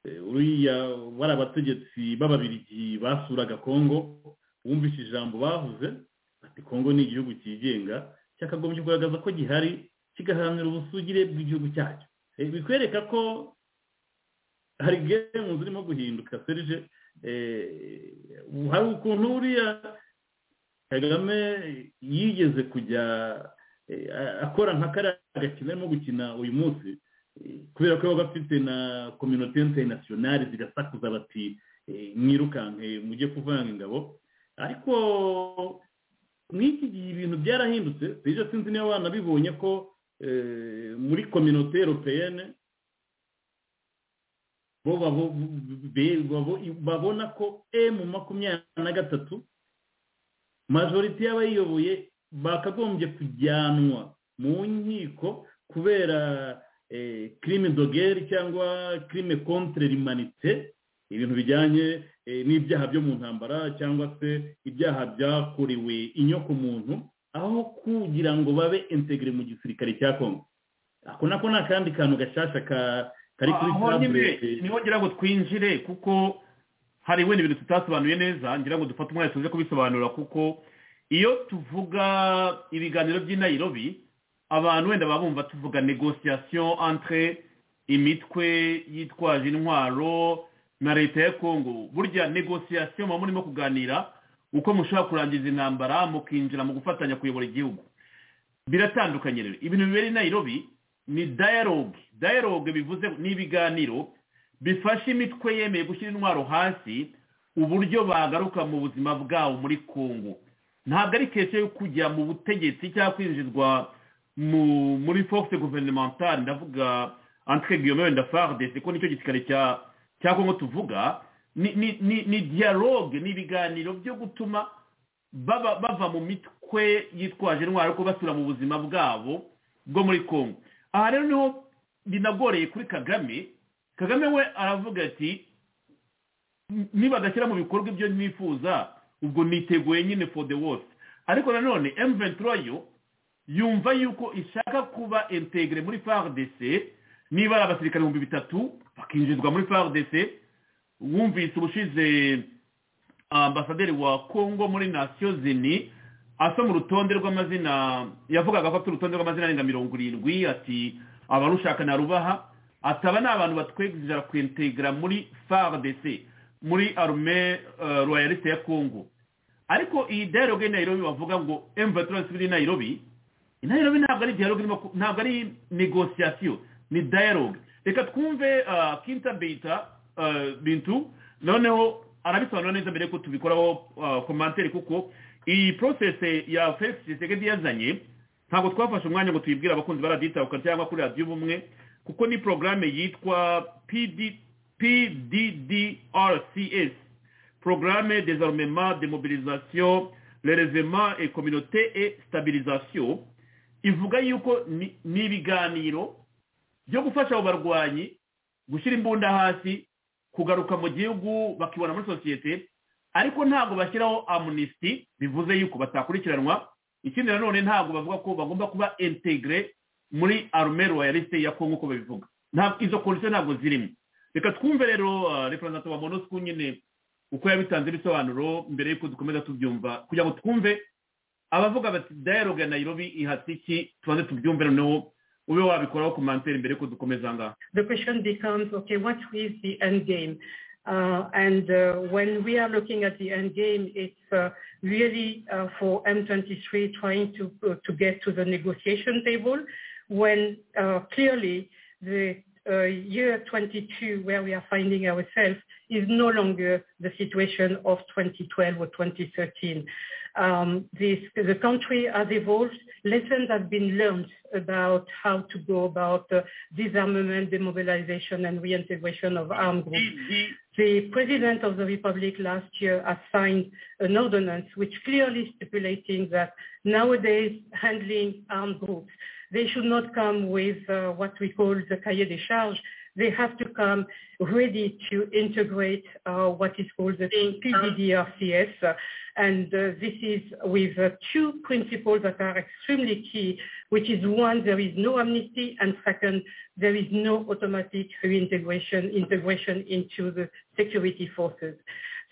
uriya bari abategetsi b'ababirigi basuraga kongo wumvise ijambo bavuze ati kongo ni igihugu cyigenga cyakagombye kugaragaza ko gihari kigaharanira ubusugire bw'igihugu cyacyo bikwereka ko hari gemu zirimo guhinduka serije hari ukuntu uriya kagame yigeze kujya akora nka kariya gakino arimo gukina uyu munsi kubera ko yabaga afite na kominote interinasiyonari zigasakuza bati mwirukanke mujye kuvanga ingabo ariko nk'iki gihe ibintu byarahindutse rero sinzi niba wanabibonye ko muri kominote europeyene bo babona ko emu makumyabiri na gatatu majoriti y'abayiyoboye bakagombye kujyanwa mu nkiko kubera kirime dogeri cyangwa kirime kontre rimanite ibintu bijyanye n'ibyaha byo mu ntambara cyangwa se ibyaha byakorewe inyokomuntu aho kugira ngo babe integire mu gisirikare cya kongo ako nako ni akandi kantu gashyashya kari kuri tabure niho ngira ngo twinjire kuko hari wenda ibintu tutasobanuye neza ngira ngo dufate umwanya tuze kubisobanura kuko iyo tuvuga ibiganiro by'i Nairobi abantu wenda baba bumva tuvuga negosiyasiyo entre imitwe yitwaje intwaro na leta ya kongo burya negosiyasiyo muba murimo kuganira uko mushobora kurangiza intambara mukinjira mu gufatanya kuyobora igihugu biratandukanye rero ibintu bibera i Nairobi ni dialogue dialogue bivuze ni ibiganiro bifasha imitwe yemeye gushyira intwaro hasi uburyo bagaruka mu buzima bwabo muri kongo ntabwo ari kesha yo kujya mu butegetsi cyangwa kwinjizwa muri force gouvernementale ndavuga entre guillemets wenda fardes ko nicyo gisirikare cya cyangwa ngo tuvuga ni dialogue ni ibiganiro byo gutuma bava mu mitwe yitwaje intwaro ariko basura mu buzima bwabo bwo muri congo aha rero niho binagoreye kuri kagame kagame we aravuga ati nibadashyira mu bikorwa ibyo nifuza ubwo niteguye nyine for the worst ariko nanone emuventuro yo yumva yuko ishaka kuba integire muri fardc niba ari abasirikare ibihumbi bitatu bakinjizwa muri fardc wumvise ubushize ambasaderi wa congo muri nasiyo zini asoma urutonde rw'amazina yavugaga ko afite urutonde rw'amazina arenga mirongo irindwi ati abarushaka na rubaha ataba ni abantu batwegerera kwintegera muri fardc muri arume royaliste ya congo ariko iyi dialogue nairobi bavuga ngo emvaturasi biri nairobi nairobi ntabwo ari dialogue ntabwo ari negosiyasiyo ni dialogue reka twumve kinta bita bintu noneho arabisobanura neza mbere ko tubikoraho komantere kuko iyi porosesi ya felix gisegedi yazanye ntabwo twafashe umwanya ngo tuyibwire abakunzi baraditabuka cyangwa kuri radiyo ubumwe kuko ni porogaramu yitwa pddrcs porogaramu dezarumema demobilisation rerezema et communauté et stabilisation ivuga yuko ni ibiganiro byo gufasha abo barwanyi gushyira imbunda hasi kugaruka mu gihugu bakibona muri sosiyete ariko ntabwo bashyiraho amunisiti bivuze yuko batakurikiranwa ikindi nanone ntabwo bavuga ko bagomba kuba integire muri arume royaliste ya kongo uko babivuga izo kondisiyo ntabwo zirimo reka twumve rero repurazanto wa monosiko nyine uko yabitanze ibisobanuro mbere y'uko dukomeza tubyumva kugira ngo twumve abavuga bati dialogue ya nairobi ihatse iki tubanze tubyumve noneho ube wabikoraho komantere mbere yuko dukomeza ngaha the question becomes okay what is the end game uh, and uh, when we are looking at the end game it's uh, really uh, for m23 trying to uh, to get to the negotiation table when uh, clearly the uh, year 22, where we are finding ourselves, is no longer the situation of 2012 or 2013. Um, this, the country has evolved. Lessons have been learned about how to go about uh, disarmament, demobilization, and reintegration of armed groups. The President of the Republic last year has signed an ordinance which clearly stipulating that nowadays handling armed groups, they should not come with uh, what we call the cahier des charges. They have to come ready to integrate uh, what is called the PDDRCS. uh, And uh, this is with uh, two principles that are extremely key, which is one, there is no amnesty, and second, there is no automatic reintegration, integration into the security forces.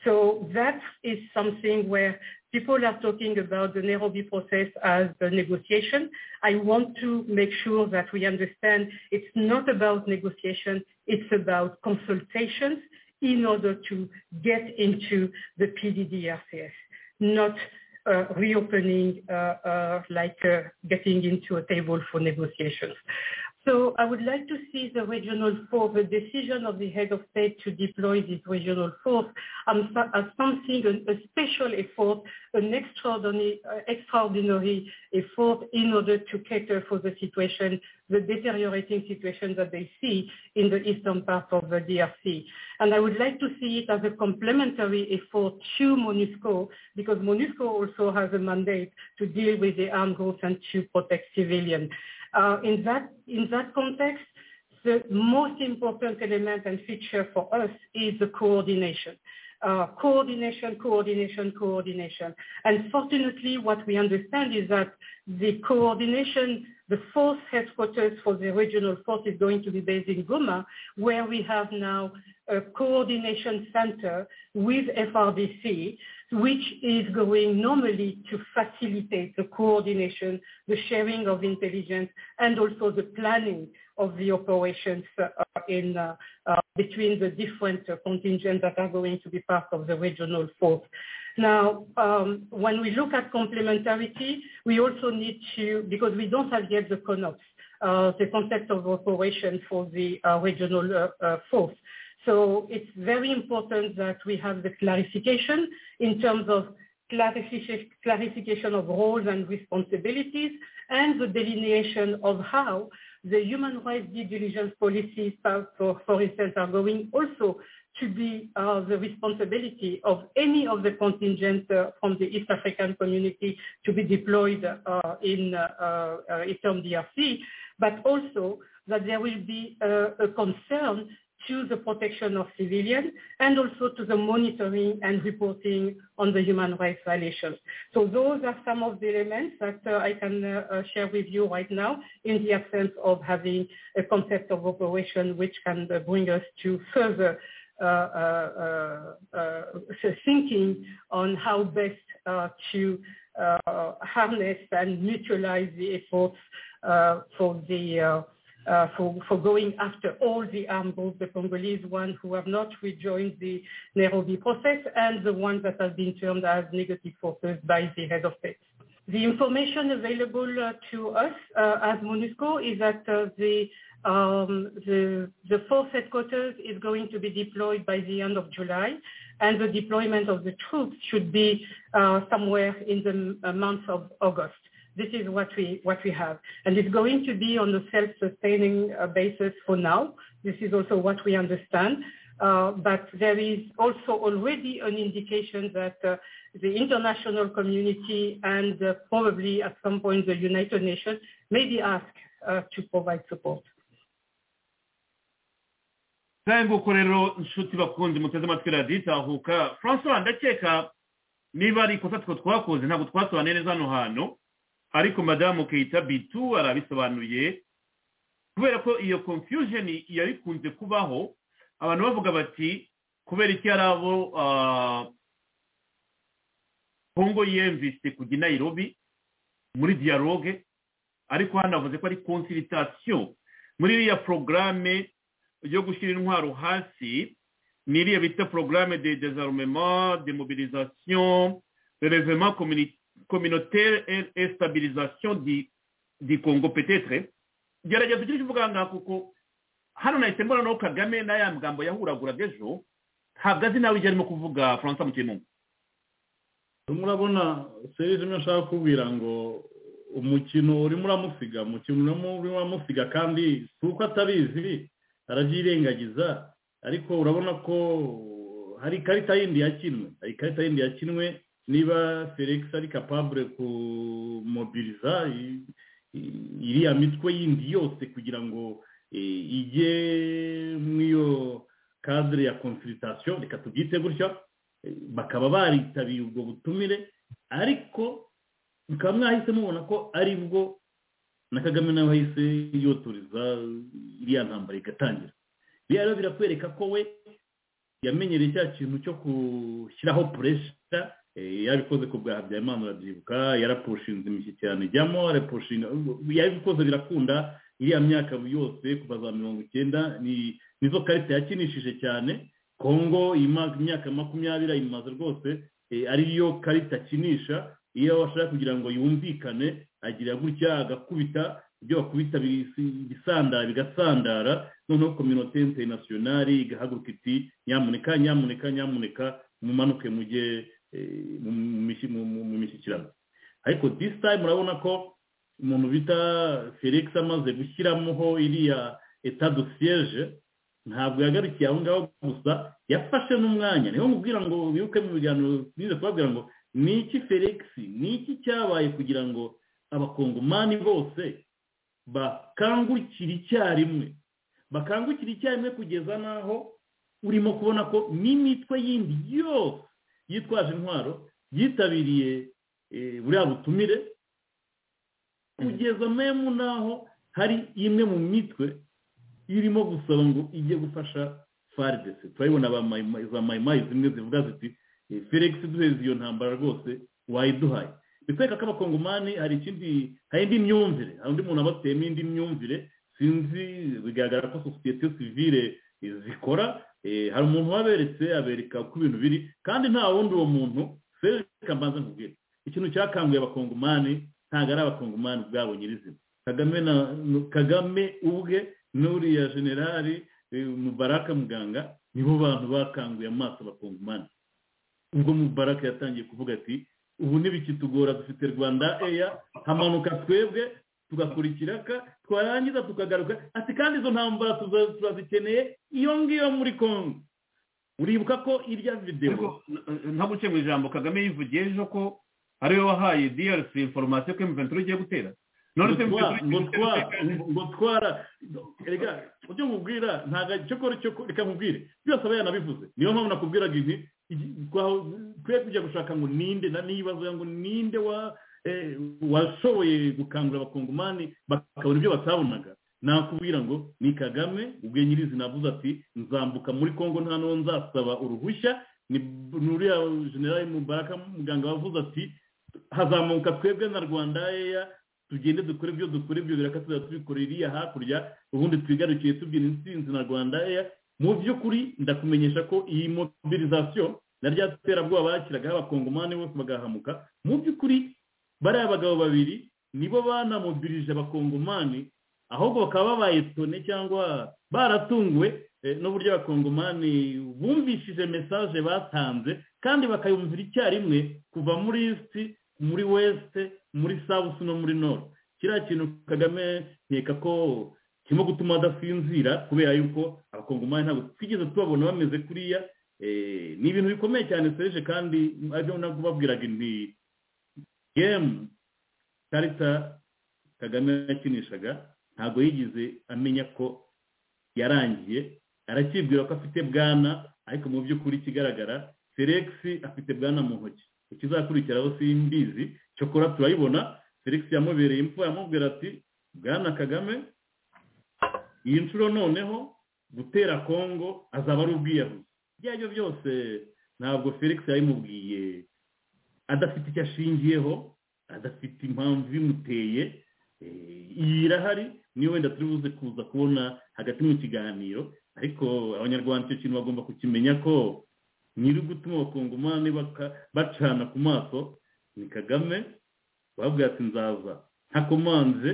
So that is something where people are talking about the Nairobi process as a negotiation. I want to make sure that we understand it's not about negotiation, it's about consultations in order to get into the PDDRCS, not uh, reopening uh, uh, like uh, getting into a table for negotiations. So I would like to see the regional force, the decision of the head of state to deploy this regional force um, so- as something, an- a special effort, an extraordinary, uh, extraordinary effort in order to cater for the situation, the deteriorating situation that they see in the eastern part of the DRC. And I would like to see it as a complementary effort to MONUSCO, because MONUSCO also has a mandate to deal with the armed groups and to protect civilians. Uh, in that in that context, the most important element and feature for us is the coordination. Uh, coordination, coordination, coordination. And fortunately, what we understand is that the coordination, the force headquarters for the regional force is going to be based in Goma, where we have now a coordination center with FRDC, which is going normally to facilitate the coordination, the sharing of intelligence, and also the planning of the operations uh, in uh, uh, between the different uh, contingents that are going to be part of the regional force. Now, um, when we look at complementarity, we also need to, because we don't have yet the CONOPS, uh, the concept of operation for the uh, regional uh, uh, force. So it's very important that we have the clarification in terms of clarification clarification of roles and responsibilities and the delineation of how the human rights due diligence policies, for, for- for instance, are going also to be uh, the responsibility of any of the contingents uh, from the East African community to be deployed uh, in uh, uh, uh, Eastern DRC, but also that there will be uh, a concern to the protection of civilians and also to the monitoring and reporting on the human rights violations. So those are some of the elements that uh, I can uh, uh, share with you right now in the absence of having a concept of operation which can uh, bring us to further uh, uh, uh, uh, thinking on how best uh, to uh, harness and neutralize the efforts uh, for the uh, uh, for, for going after all the armed groups, the Congolese ones who have not rejoined the Nairobi process and the ones that have been termed as negative forces by the head of state. The information available uh, to us uh, as MONUSCO is that uh, the, um, the, the force headquarters is going to be deployed by the end of July and the deployment of the troops should be uh, somewhere in the uh, month of August. This is what we what we have, and it's going to be on a self-sustaining uh, basis for now. This is also what we understand. Uh, but there is also already an indication that uh, the international community and uh, probably at some point the United Nations may be asked uh, to provide support. ntabwo rero inshuti bakunze muteze amatwi radiyo itahuka francois ndakeka niba ari ikosa two twakoze ntabwo twasobanuye neza hano hantu ariko madamu keyita bitu arabisobanuye kubera ko iyo confusion yari ikunze kubaho abantu bavuga bati kubera iki hari abo ah, kongo yiyemvise kujya i nairobi muri dialogue ariko hano avuze ko ari consultation muri iriya porogaramu yo gushyira intwaro hasi ni iriya bita porogaramu de desarmement de mobilisation relevement communi- communautaire et et stabilisation di di congo petetre gerageza icyo uvuga ngaho kuko hano nahise mbona no kagame na ya magambo yahuraguraga ejo ntabwo azi nawe ibyo arimo kuvuga faransa mu kintu murabona serivisi imwe nshaka kubwira ngo umukino urimo uramusiga umukino urimo uramusiga kandi si uko atabizi arabyirengagiza ariko urabona ko hari ikarita yindi yakinwe hari ikarita yindi yakinwe niba felix ari kapabure kumobiriza iriya mitwe yindi yose kugira ngo ijye mw'iyo kadire ya konsiritasiyo reka tubyite gutya bakaba baritabiriye ubwo butumire ariko mukaba mwahise mubona ko ari bwo na kagame nawe ahise yoturiza iriya ntambara igatangira biriya rero birakwereka ko we yamenyereye cya kintu cyo gushyiraho puresha yabikoze ku bwa habyarimana urabyibuka yarapushinze imishyikirano ijyamo yarapushinga yabikoze birakunda iriya myaka yose kuva za mirongo icyenda nizo karita yakinishije cyane kongo imyaka makumyabiri ayimaze rwose ariyo karita akinisha iyo bashaka kugira ngo yumvikane agira gutya agakubita ibyo bakubita ibisandara bigasandara noneho kominote interinasiyonari igahaguruka iti nyamuneka nyamuneka nyamuneka mumanuke mujye mu mishyikirano ariko disi tayimu urabona ko umuntu bita felix amaze gushyiramoho iriya etadu siyeje ntabwo yagarukiye aho ngaho gusa yafashe n'umwanya niho mubwira ngo bibuke mu biganiro bize kubabwira ngo ni iki felix ni iki cyabaye kugira ngo abakongomani bose bakangukira icyarimwe bakangukira icyarimwe kugeza n'aho urimo kubona ko n'imitwe yindi yose yitwaje intwaro yitabiriye buriya butumire kugeza memu n'aho hari imwe mu mitwe irimo gusaba ngo ijye gufasha faridesi turabibona za mayimayi zimwe zivuga ziti felix duheze iyo ntambara rwose wayiduhaye bitwereka ko abakongomani hari ikindi hari indi myumvire hari undi muntu abateyemo indi myumvire sinzi bigaragara ko sosiyete sivire zikora hari umuntu waberetse abereka uko ibintu biri kandi nta wundi uwo muntu felix mbanza nkubwira ikintu cyakanguye abakongomani ntabwo ari abakongomani ubwabo nyirizina kagame na kagame ubwe n'uriya generali mubaraka muganga nibo bantu bakanguye amaso abakongomani ubwo mubaraka yatangiye kuvuga ati ubu ntibikitugora dufite rwanda eya hamanuka twebwe tugakora ikiraka twarangiza tukagaruka ati kandi izo ntambara turazikeneye iyo ngiyo muri kongo uribuka ko irya videwo ntabwo mu ijambo kagame yivugiye ejo ko ariwe wahaye drc inforomasiyo ko emuventi ugiye gutera ngo twara reka ujye mubwira ntabwo cyokora reka mubwire byose aba yanabivuze niyo mpamvu nakubwiraga ibi twe kujya gushaka ngo ninde na nibaza ngo ninde washoboye gukangura abakongomani bakabona ibyo batabonaga nakubwira ngo ni kagame ubwe nyirizina avuze ati nzambuka muri congo nta n'uwo nzasaba uruhushya ni nuriya generali mubaraka muganga wavuze ati hazamuka twebwe na rwanda eya tugende dukore ibyo dukore ibyo biraka tuzajya tubikorera iriya hakurya ubundi twigarukiye tubyina insinzi na rwanda eya mu by'ukuri ndakumenyesha ko iyi mobilizasiyo na rya terabwoba bakiragaho abakongomani bose bagahamuka mu by'ukuri bariya bagabo babiri nibo banamobilije abakongomani ahubwo bakaba babaye tone cyangwa baratunguwe n'uburyo abakongomani bumvishije mesaje batanze kandi bakayumvira icyarimwe kuva muri isi muri wesite muri sawusi no muri noro kiriya kintu kagame nkeka ko kirimo gutuma adasinzira kubera yuko abakongomani ntabwo twigeze tubabona bameze kuriya ni ibintu bikomeye cyane seje kandi aribyo nabwo babwiraga inti gemu karita kagame yakinishaga ntabwo yigize amenya ko yarangiye arakibwira ko afite bwana ariko mu by'ukuri ikigaragara felix afite bwana mu ntoki ikizakurikiraho simbizi cyokora turayibona felix yamubereye imfura yamubwira ati bwana kagame iyi nshuro noneho gutera kongo azaba ari ubwiyahuzi ibyo ari byo byose ntabwo felix yabimubwiye adafite icyo ashingiyeho adafite impamvu ibimuteye iyi irahari niyo wenda turi buze kuza kubona hagati mu kiganiro ariko abanyarwanda icyo kintu bagomba kukimenya ko nyiri gutuma abakongomani bacana ku maso ni kagame babwira ati nzaza ntakomanje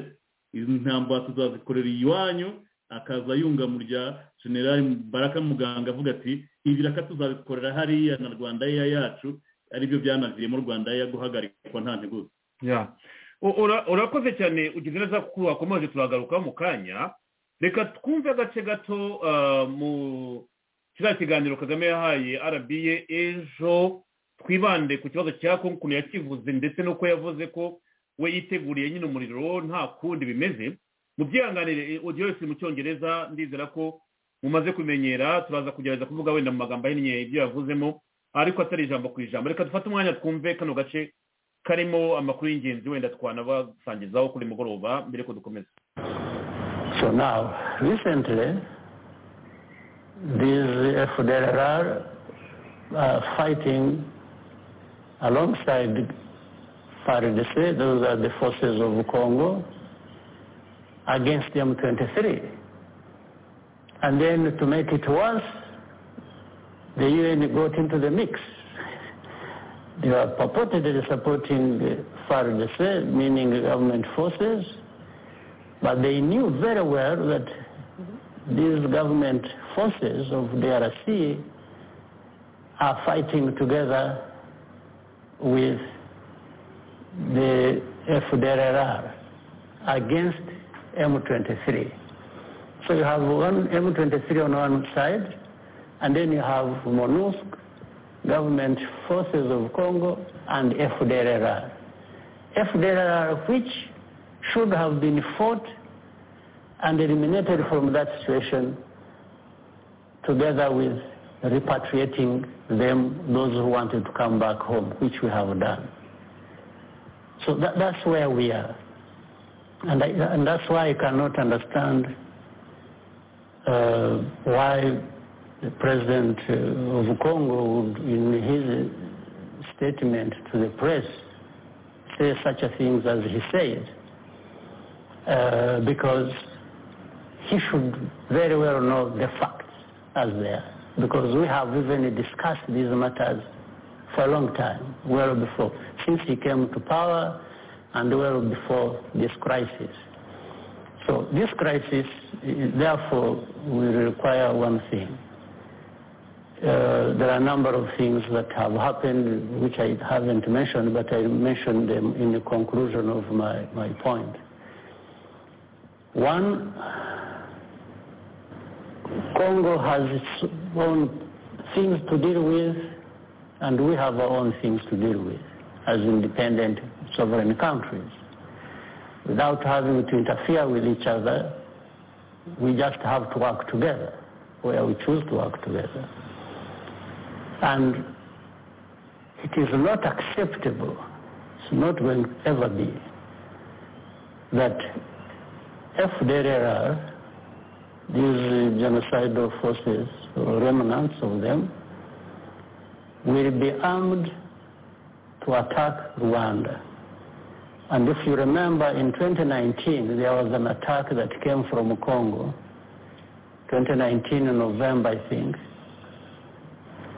izi ntambara tuzazikorera iwanyu akaza yunga mu rya generali baraka muganga avuga ati ibiraka tuzabikorera hariya na rwanda yeya yacu aribyo byanaviriyemo rwanda yeya guhagarikwa nta nteguza urakoze cyane ugeze neza ko wakomeje turagaruka mu kanya reka twumve agace gato mu kiriya kiganiro kagame yahaye arabiye ejo twibande ku kibazo cya kongo ukuntu yakivuze ndetse n'uko yavuze ko we yiteguriye nyine umuriro nta kundi bimeze mu byihanganire ujya wese mu cyongereza ndizera ko mumaze kumenyera turaza kugerageza kuvuga wenda mu magambo ahinnye ibyo yavuzemo ariko atari ijambo ku ijambo reka dufate umwanya twumve kano gace karimo amakuru y'ingenzi wenda twanabasangizaho kuri mugoroba mbere ko dukomeza So now, recently, these FDLR are fighting alongside FARDC, those are the forces of Congo, against M23. And then to make it worse, the UN got into the mix. They were purportedly supporting the FARDC, meaning the government forces, but they knew very well that these government forces of DRC are fighting together with the FDLR against M23. So you have one M23 on one side, and then you have MONUSC, government forces of Congo, and FDLR. FDLR, which should have been fought and eliminated from that situation together with repatriating them, those who wanted to come back home, which we have done. So that, that's where we are. And, I, and, that's why I cannot understand uh, why the president of Congo would, in his statement to the press, say such a things as he said, uh, because he should very well know the facts as they are, because we have even discussed these matters for a long time, well before, since he came to power, and well before this crisis. So this crisis, therefore, will require one thing. Uh, there are a number of things that have happened which I haven't mentioned, but I mentioned them in the conclusion of my, my point. One, Congo has its own things to deal with, and we have our own things to deal with as independent sovereign countries. Without having to interfere with each other, we just have to work together where we choose to work together. And it is not acceptable, it's not going to ever be, that FDLR, these genocidal forces or remnants of them, will be armed to attack Rwanda. And if you remember, in 2019, there was an attack that came from Congo, 2019 in November, I think,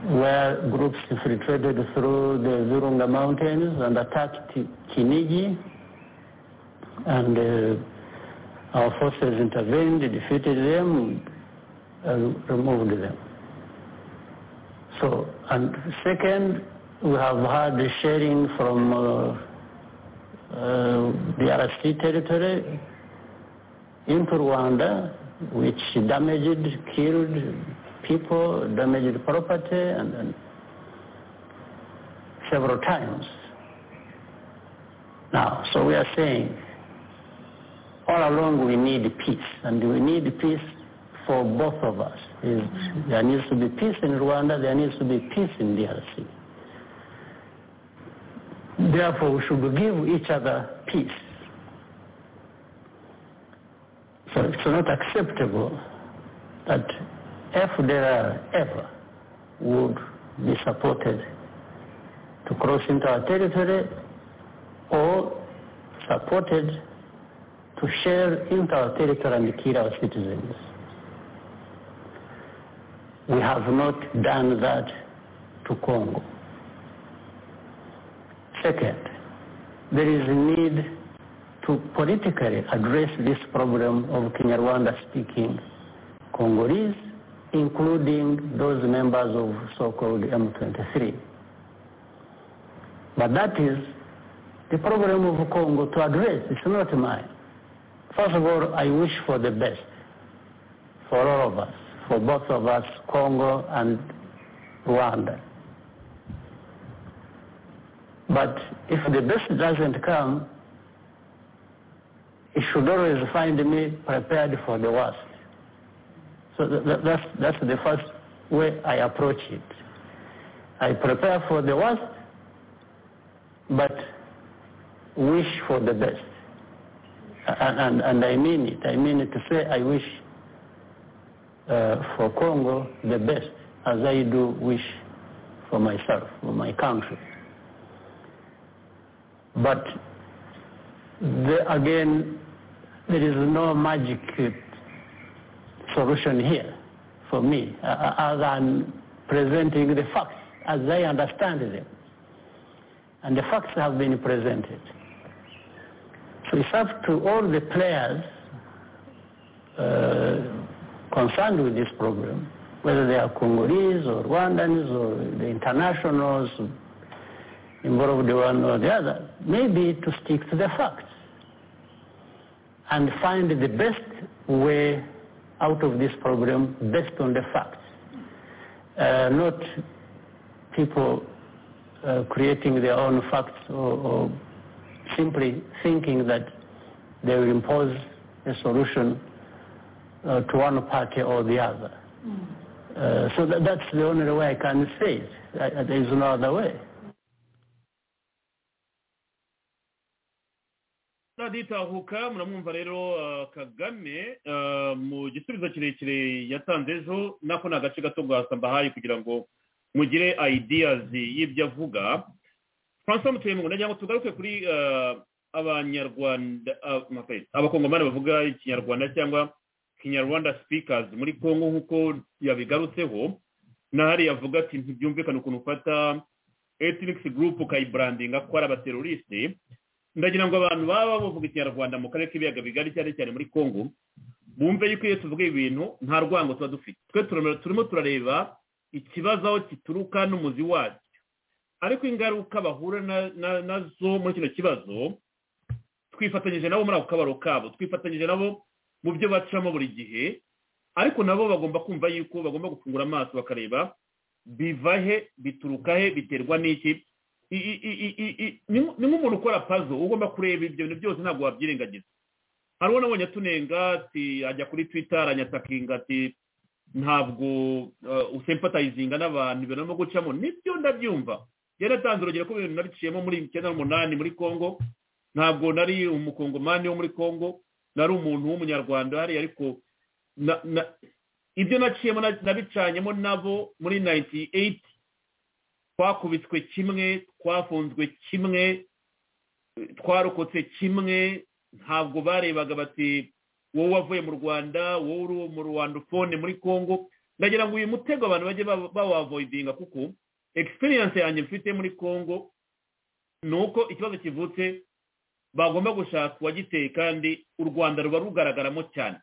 where groups infiltrated through the Virunga Mountains and attacked Kinigi, and uh, our forces intervened, defeated them, uh, removed them. So, and second, we have had the sharing from uh, uh, DRC territory into Rwanda, which damaged, killed people, damaged property, and, and several times. Now, so we are saying, all along we need peace, and we need peace for both of us. There needs to be peace in Rwanda, there needs to be peace in DRC therefore we should give each other peace. So it's not acceptable that FDR ever would be supported to cross into our territory or supported to share into our territory and kill our citizens. We have not done that to Congo. Second, there is a need to politically address this problem of Kinyarwanda-speaking Congolese, including those members of so-called M23. But that is the problem of Congo to address. It's not mine. First of all, I wish for the best for all of us, for both of us, Congo and Rwanda. But if the best doesn't come, it should always find me prepared for the worst. So th- th- that's, that's the first way I approach it. I prepare for the worst, but wish for the best. And, and, and I mean it. I mean it to say I wish uh, for Congo the best as I do wish for myself, for my country. But the, again, there is no magic solution here for me uh, other than presenting the facts as I understand them. And the facts have been presented. So it's up to all the players uh, concerned with this problem, whether they are Congolese or Rwandans or the internationals involved one or the other, maybe to stick to the facts and find the best way out of this problem based on the facts, uh, not people uh, creating their own facts or, or, simply thinking that they will impose a solution uh, to one party or the other. Mm. so that, that's the only way I can say it. I, there is no other way. raditahuka muramwumva rero kagame mu gisubizo kirekire yatanze ejo nako ni agace gato mbahaye kugira ngo mugire ideyazi y'ibyo avuga francois mutuyemungu nagira ngo tugaruke kuri abanyarwanda abakongomani bavuga ikinyarwanda cyangwa kinyarwanda sipikazi muri congo nk'uko yabigarutseho n'ahari yavuga ati ntibyumvikane ukuntu ufata etinikisi gurupu ukayiburandinga ko ari abateroriste ndagira ngo abantu baba bavuga ikinyarwanda mu karere k'ibiyaga bigari cyane cyane muri congo bumve yuko iyo tuvuga ibintu nta rwango tuba dufite twe turimo turareba ikibazo aho gituruka n'umuzi wacyo ariko ingaruka bahura nazo muri kino kibazo twifatanyije nabo muri ako kabaro kabo twifatanyije nabo mu byo bacamo buri gihe ariko nabo bagomba kumva yuko bagomba gufungura amaso bakareba biva he bituruka he biterwa n'iki ni nk'umuntu ukora pazo ugomba kureba ibyo bintu byose ntabwo wabyirengagiza hari uwo nabonye atunenga ati ajya kuri twita aranyatakinga ati ntabwo usempatayizinga n'abantu ibintu arimo gucamo nibyo ndabyumva yaratanze urugero ko ibintu nabiciyemo muri icyenda n'umunani muri congo ntabwo nari umukongomani wo muri congo nari umuntu w'umunyarwanda hariya ariko ibyo naciyemo nabicanyemo nabo muri nayiti eyiti twakubitswe kimwe twafunzwe kimwe twarokotse kimwe ntabwo barebaga bati wowe wavuye mu rwanda wowe uri mu rwandofone muri congo ndagira ngo uyu mutego abantu bajye bawavoidinga kuko egisperiyanse yanjye mfite muri congo ni uko ikibazo kivutse bagomba gushaka uwagiteye kandi u rwanda ruba rugaragaramo cyane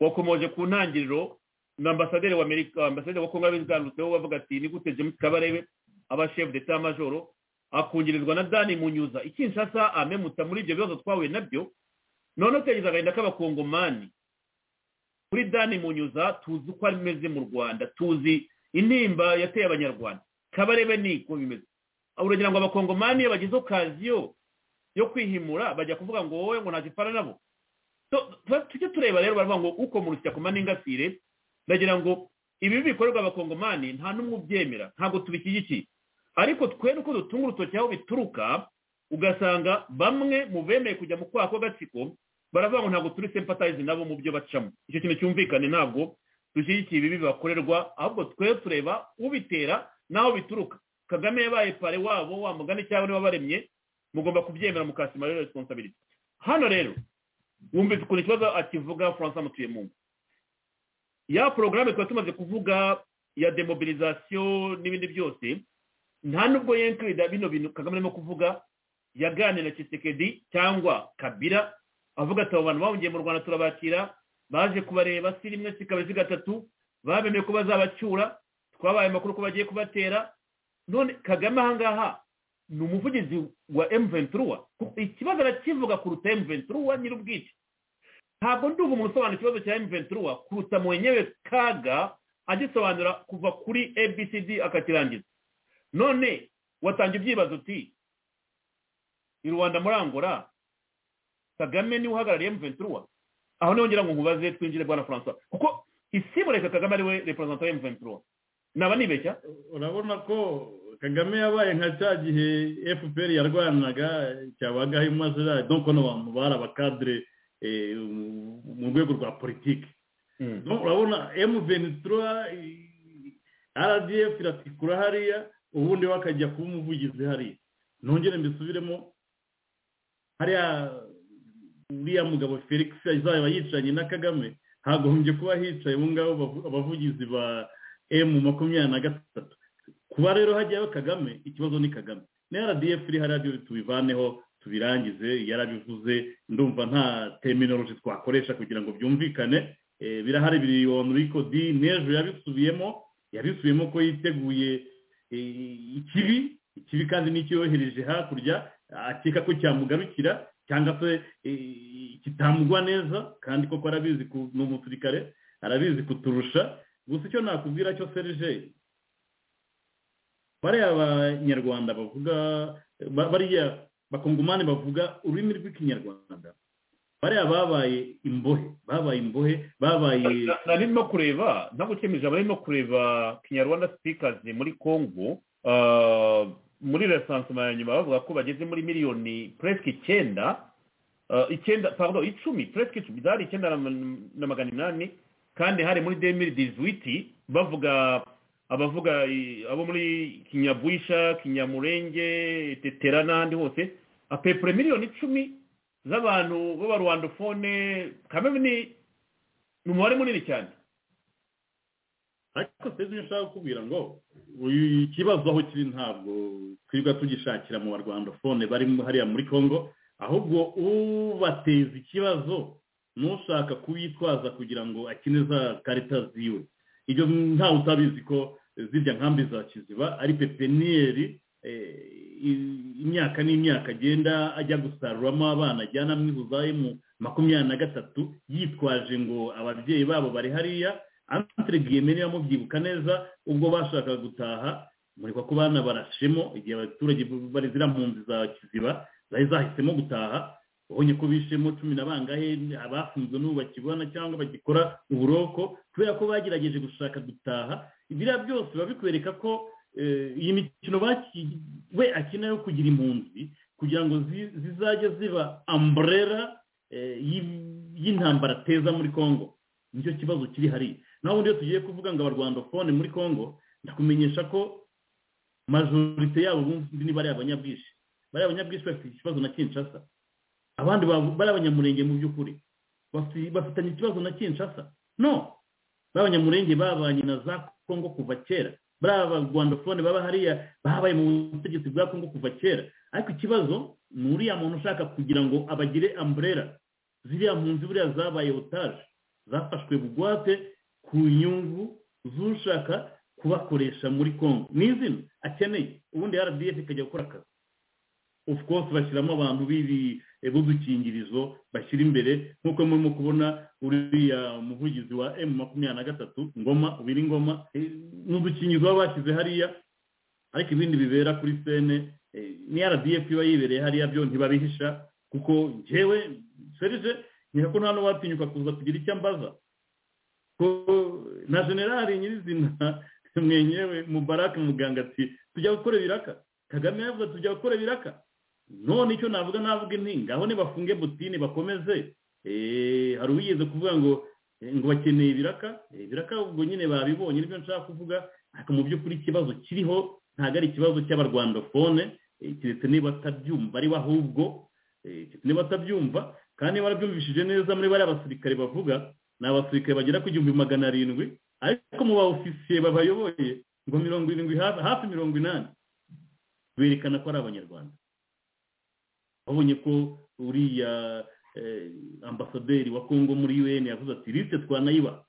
wakomoje ku ntangiriro na ambasaderi wa amerika ambasaderi wa congo yabigarutseho bavuga ati ni gute james kabarebe abashefu ndetse majoro akungirizwa na dani munyuza ikinshasa amemuta muri ibyo bibazo twahuye nabyo none utegeza agahinda k'abakongomani kuri dani munyuza tuzi uko ameze mu rwanda tuzi intimba yateye abanyarwanda kabarebe ni uko bimeze urugero ngo abakongomani iyo bagize okaziyo yo kwihimura bajya kuvuga ngo wowe ngo ntakipfana nabo tujye tureba rero baravuga ngo uko mu rusya n'ingasire ndagira ngo ibi bikorerwa abakongomani nta n'umwe ubyemera ntabwo tubishyigikiye ariko twe nuko dutunga urutoki aho bituruka ugasanga bamwe mu bemeye kujya mu kwaha kw'agatsiko baravuga ngo ntabwo turi sempatayizi nabo mu byo bacamo icyo kintu cyumvikane ntabwo dushyigikiye ibibi bakorerwa ahubwo twe tureba ubitera n'aho bituruka kagame yabaye pare wabo wa mugani cyangwa niba baremye mugomba kubyemera mukasima rero resiponsabiriti hano rero wumvise ukuntu ikibazo akivuga francois mutuyemungu ya porogaramu tuba tumaze kuvuga ya demobilizasiyo n'ibindi byose nta nubwo yenkirida bino bintu kagame arimo kuvuga yaganira na kisekedi cyangwa kabira avuga ati abo bantu bahungiye mu rwanda turabakira baje kubareba si rimwe si kabiri si gatatu babemeye ko bazabacyura twabaye amakuru ko bagiye kubatera none kagame ahangaha ni umuvugizi wa emuventuruwa ikibazo arakivuga kuruta emuventuruwa nyir'ubwite ntabwo ndumva umuntu usobanura ikibazo cya emuventuruwa kuruta mu wenyewe kaga agisobanura kuva kuri abcd akakirangiza none watanga ibyibazo uti i rwanda muri angola kagame niwe uhagarariye emuventuruwa aho niho ngira ngo nkubaze twinjire bwana francois kuko isimureka kagame ariwe reperezanta wa emuventuruwa naba nibeshya urabona ko kagame yabaye nka cya gihe fpr yarwanaga cyabagaho imazirari dore ko n'abantu bari abakadire mu rwego rwa politiki urabona emuventura rdf iratikura hariya ubundi we akajya kuba umuvugizi hariya nongere mbisubiremo hariya uriya mugabo felix azaba yicaranye na kagame hagombye kuba hicaye ubu ngabo abavugizi ba emu makumyabiri na gatatu kuba rero hajyayo kagame ikibazo ni kagame na rdf iri hariya byo tubivaneho tubirangize yarabivuze ndumva nta terminology twakoresha kugira ngo byumvikane birahari biri onuriko di n'ejo yabisubiyemo yabisubiyemo ko yiteguye ikibi ikibi kandi n'icyohereje hakurya akeka ko cyamugarukira cyangwa se kitamugwa neza kandi koko arabizi ni umusirikare arabizi kuturusha gusa icyo nakubwira cyo serije bariya abanyarwanda bavuga bariya bakongomani bavuga ururimi rw'ikinyarwanda bariya babaye imbohe babaye imbohe babaye nari no kureba ntagukemuza bari no kureba kinyarwanda sipikazi muri congo muri resansoma ya nyuma bavuga ko bageze muri miliyoni puresike icyenda icyenda paburo icumi puresike icumi zari icyenda na magana inani kandi hari muri demiri dizuwiti bavuga abavuga abo muri kinyabwisha kinyamurenge tetera n'ahandi hose apepure miliyoni icumi z'abantu b'abarwandofone kamwe ni umubare munini cyane ariko sinzi ibyo ushaka kukubwira ngo ikibazo aho kiri ntabwo twirirwa tugishakira mu barwandofone bari hariya muri congo ahubwo ubateza ikibazo n'ushaka kuyitwaza kugira ngo akine za karita ziwe ibyo ntawe utabizi ko zirya nkambi za kiziba ari pepiniyeri imyaka n'imyaka agenda ajya gusaruramo abana ajyana mu mu makumyabiri na gatatu yitwaje ngo ababyeyi babo bari hariya antire bwiyemere yamubyibuka neza ubwo bashakaga gutaha murekwa ko bana barashemo igihe abaturage bari ziriya mpunzi za kiziba zari zahisemo gutaha ubonye ko bishemo cumi na bangahe abafunzwe n'ubu bakibona cyangwa bagikora uburoko kubera ko bagerageje gushaka gutaha ibiriya byose biba bikwereka ko iyi mikino we akina yo kugira impunzi kugira ngo zizajye ziba amburera y'intambara ateza muri congo nicyo kibazo kiri hariya naho ubundi iyo tugiye kuvuga ngo abarwandofone muri congo ndakumenyesha ko majorite yabo bumva niba ari abanyabwishyu bariya abanyabwishyu bafite ikibazo na kinshasa abandi bari abanyamurenge mu by'ukuri bafitanye ikibazo na kinshasa no b'abanyamurenge babanye na za kongo kuva kera bari abagwandofone baba hariya babaye mu butegetsi bwa kongo kuva kera ariko ikibazo ni uriya muntu ushaka kugira ngo abagire amburera ziriya mpunzi buriya zabaye otaje zafashwe bugwate ku nyungu z'ushaka kubakoresha muri kongo ni izina akeneye ubundi rdf ikajya gukora akazi of course bashyiramo abantu bibi b'udukingirizo bashyira imbere nk'uko murimo kubona uriya muvugizi wa emu makumyabiri na gatatu ngoma ubiri ngoma ni udukingirizo baba bashyize hariya ariko ibindi bibera kuri sene ni rdf iba yibereye hariya byo ntibabihisha kuko ngewe serije nkeka ko nta n'uwatinyuka kuza kugira icyo ambaza ko na generali nyirizina mwenyewe mubarake muganga ati tujya gukora ibiraka kagame yavuga tujya gukora ibiraka none icyo navuga navuga intinga aho nibafunge butine bakomeze hari uwigeze kuvuga ngo ngo bakeneye ibiraka ibiraka ubwo nyine babibonye nibyo nshaka kuvuga ariko mu by'ukuri ikibazo kiriho ntabwo ari ikibazo cy'abarwandofone keretse niba atabyumva ariwe ahubwo niba atabyumva kandi barabyumvishije neza muri bariya basirikare bavuga ni abasirikare bagera ku igihumbi magana arindwi ariko mu ba ofisiye babayoboye ngo mirongo irindwi hafi mirongo inani berekana ko ari abanyarwanda babonye ko uriya ambasaderi wa kongo muri un yavuze ati lisite twanayiba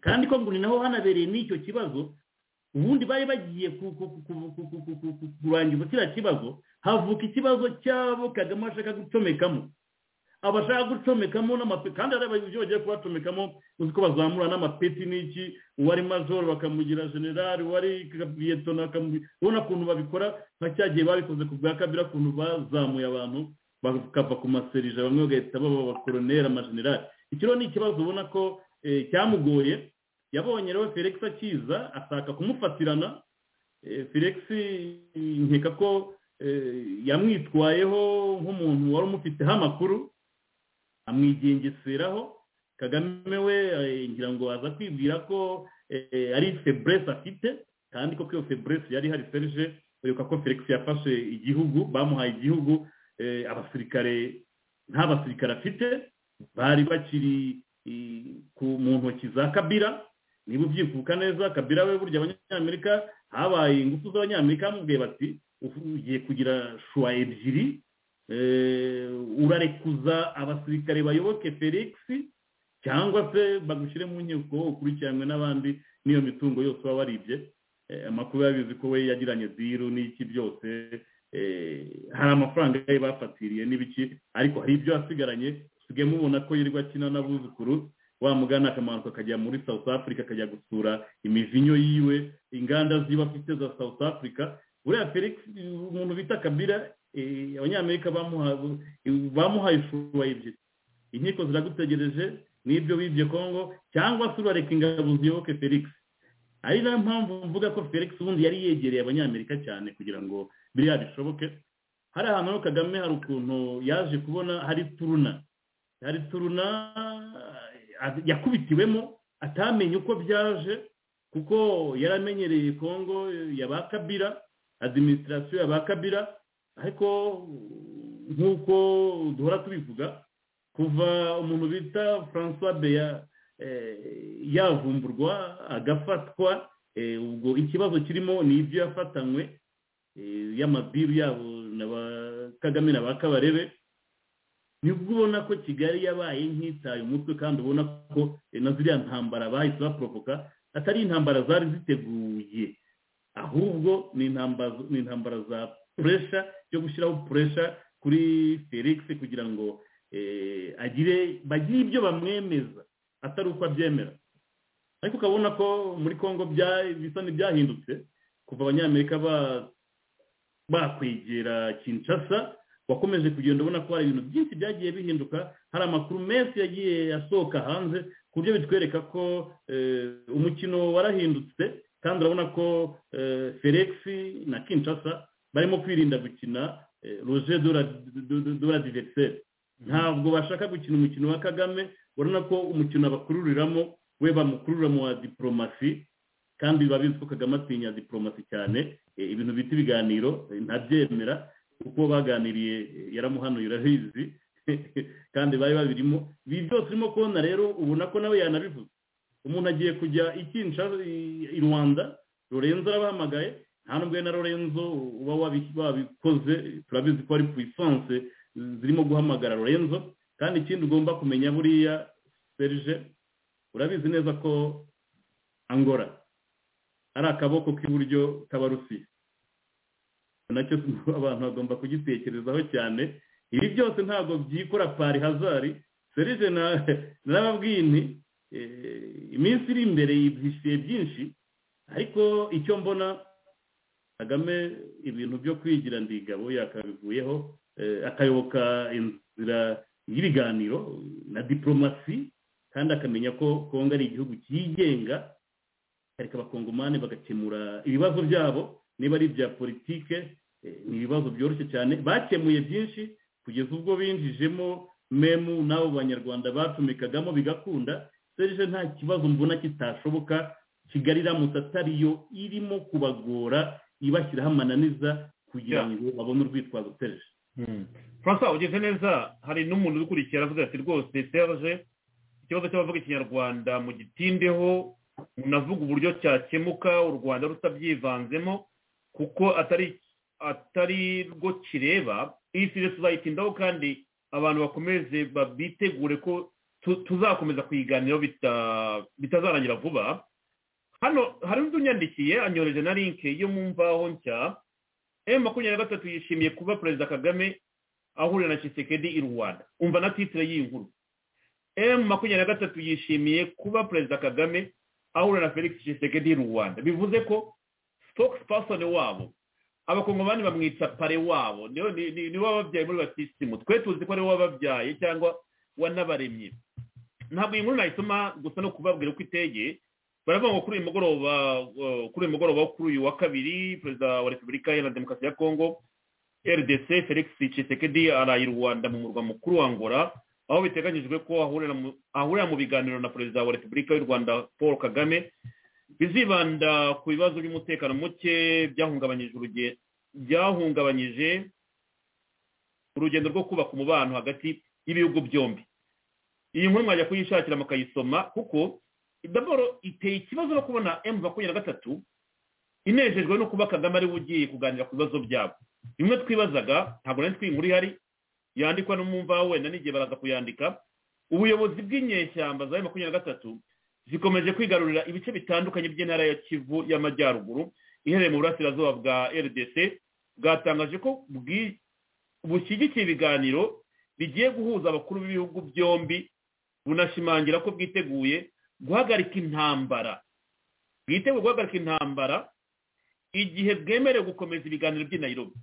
kandi ko ngo ni naho hanabereye n'icyo kibazo ubundi bari bagiye kurangiza kiriya kibazo havuka ikibazo cyabo kagame ashaka gucomekamo abashaka gucomekamo kandi hari ibyo bagiye kubacomekamo uzi ko bazamura n'amapeti n'iki uwari majoro bakamugira generali uwari biyetona ubona ukuntu babikora nka cya gihe babikoze ku bwa kabiri ukuntu bazamuye abantu bakava ku maserija bamwe bagahita baba abakoroneri amajenerali ikiro ni ikibazo ubona ko cyamugoye yabonye rero felix akiza ashaka kumufatirana felix nkeka ko yamwitwayeho nk'umuntu wari umufiteho amakuru amwigengeseraho kagame we ngira ngo aza kwibwira ko ari feburesi afite kandi koko iyo feburesi yari hari serije ureka ko felix yafashe igihugu bamuhaye igihugu abasirikare nta basirikare afite bari bakiri mu ntoki za kabira niba ubyifuka neza kabira we burya abanyamerika habaye ingufu z'abanyamerika bamubwiye bati ugiye kugira shuwa ebyiri urarekuza abasirikare bayoboke felix cyangwa se bagushyire mu nkiko ukurikiranwe n'abandi n'iyo mitungo yose waba waribye amakuru yabizi ko we yagiranye diru n'iki byose hari amafaranga ye bafatiriye n'ibiki ariko hari ibyo yasigaranye usigaye mubona ko yirirwa akina n'abuzukuru wamugana akamanuka akajya muri south africa akajya gusura imivinyo yiwe inganda ziba afite za south africa buriya felix umuntu bita kabira abanyamerika bamuhaye isura ebyiri inkiko ziragutegereje n'ibyo bibye congo cyangwa se urareka ingabo ziyoboke felix ari nayo mpamvu mvuga ko felix ubundi yari yegereye abanyamerika cyane kugira ngo biriya bishoboke hari ahantu kagame hari ukuntu yaje kubona hari turuna hari turuna yakubitiwemo atamenye uko byaje kuko yaramenyereye kongo yabakabira adiminisitirasiyo yabakabira ariko nk'uko duhora tubivuga kuva umuntu bita francois beya yavumburwa agafatwa ubwo ikibazo kirimo ni ibyo yafatanywe y'amadiru yabo na ba kagame na ba kabarebe nibwo ubona ko kigali yabaye nk'itaye umutwe kandi ubona ko na ziriya ntambara bahise baporovoka atari intambara zari ziteguye ahubwo ni intambara za puresha yo gushyiraho puresha kuri felix kugira ngo agire bagire ibyo bamwemeza atari uko abyemera ariko ukabona ko muri congo bisa n'ibyahindutse kuva abanyamerika bakwegera kinshasa wakomeje kugenda ubona ko hari ibintu byinshi byagiye bihinduka hari amakuru menshi yagiye asohoka hanze ku buryo bitwereka ko umukino warahindutse kandi urabona ko felix na kinshasa barimo kwirinda gukina roje dora diveriseri ntabwo bashaka gukina umukino wa kagame urabona ko umukino bakururiramo we bamukurura mu wa diporomasi kandi biba bizwi ko kagame atinya diporomasi cyane ibintu bita ibiganiro ntabyemera kuko baganiriye yaramuhanuye urabizi kandi bari babirimo ibi byose urimo kubona rero ubona ko nawe yanabivuze umuntu agiye kujya ikinca i rwanda lorenzo arabahamagaye nta nubwo na lorenzo uba wabikoze turabizi ko ari puissance zirimo guhamagara lorenzo kandi ikindi ugomba kumenya buriya serge urabizi neza ko angora ari akaboko k'iburyo k'abarusiya nacyo abantu bagomba kugitekerezaho cyane ibi byose ntabwo byikora pari hazari serije n'ababwini iminsi iri imbere yibwishyuye byinshi ariko icyo mbona kagame ibintu byo kwigira ndigabo yakabivuyeho akayoboka inzira y'ibiganiro na diporomasi kandi akamenya ko kongo ari igihugu cyigenga ariko abakongomani bagakemura ibibazo byabo niba ari ibya politike ni ibibazo byoroshye cyane bakemuye byinshi kugeza ubwo binjijemo memu n'abo banyarwanda bacumikagamo bigakunda serije nta kibazo mbona kitashoboka kigali iramutse atariyo irimo kubagora ibashyiraho amananiza kugira ngo babone urwitwazo serije francois ugeze neza hari n'umuntu ubikurikira aravuga ati rwose serije ikibazo cy'abavuga ikinyarwanda mu gitindeho unavuga uburyo cyakemuka u rwanda rutabyivanzemo kuko atari atari rwo kireba iyi si tuzayitindaho kandi abantu bakomeze bitegure ko tu- tuzakomeza kuyiganiraho bita- bitazarangira vuba hano hari undi unyandikiye anyoreje na linke yo mu mvaho nshya emu makumyabiri na gatatu yishimiye kuba perezida kagame ahurira na Tshisekedi i rwanda umva na titire y'iyi nkuru emu makumyabiri na gatatu yishimiye kuba perezida kagame ahurira na felix Tshisekedi i rwanda bivuze ko spokesperson wabo abakongomani bamwita pare wabo niwe ni- ni- niwe wababyaye muri batisimu twe tuzi ko ariwe wababyaye cyangwa wanabaremye ntabwo iyi nkuru nayisoma gusa no kubabwira uko iteye baravuga ngo kuri uyu mugoroba uh, kuri uyu mugoroba wo kuri uyu wa kabiri perezida wa repubulika iharanira demokarasi ya kongo rdc felix tshisekedi araye i rwanda mu murwa mukuru wa ngora aho biteganyijwe ko ahurira mu- ahurira mu biganiro na perezida wa repubulika y'u rwanda paul kagame bizibanda ku bibazo by'umutekano muke byahungabanyije uruge- byahungabanyije urugendo rwo kubaka umubano hagati y'ibihugu byombi iyi nkuru mwajya kuyishakira mukayisoma kuko daboro iteye ikibazo no kubona emu makumyabiri na gatatu inejejwe no kuba kagame ariwe ugiye kuganira ku bibazo byabo bimwe twibazaga ntabwo nari twiyi nkuru ihari yandikwa n'umwumva wenda n'igihe baraza kuyandika ubuyobozi bw'inyeshyamba za emu makumyabiri na gatatu zikomeje kwigarurira ibice bitandukanye by'intara ya kivu y'amajyaruguru iherereye mu burasirazuba bwa rdc bwatangaje ko bwi- bushyigikiye ibiganiro bigiye guhuza abakuru b'ibihugu byombi bunashimangira ko bwiteguye guhagarika intambara bwiteguye guhagarika intambara igihe bwemerewe gukomeza ibiganiro by'i nairobi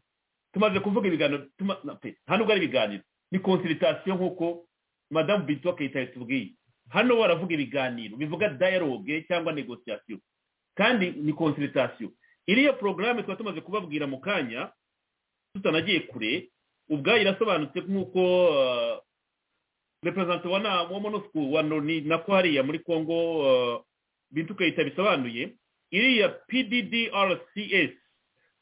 tumaze kuvuga ibiganiro tuma- na pe, nta nubwo ari ibiganiro ni konsiritasiyo nk'uko madamu bintu akayitaye tubwiye hano baravuga ibiganiro bivuga dialogue cyangwa negociation kandi ni consultation iriya porogaramu tuba tumaze kubabwira mu kanya tutanagiye kure ubwayo irasobanutse nk'uko uh, representante wa na- wa monosco wa noni nako hariya muri congo uh, bintu kayita bisobanuye iriya pddrcs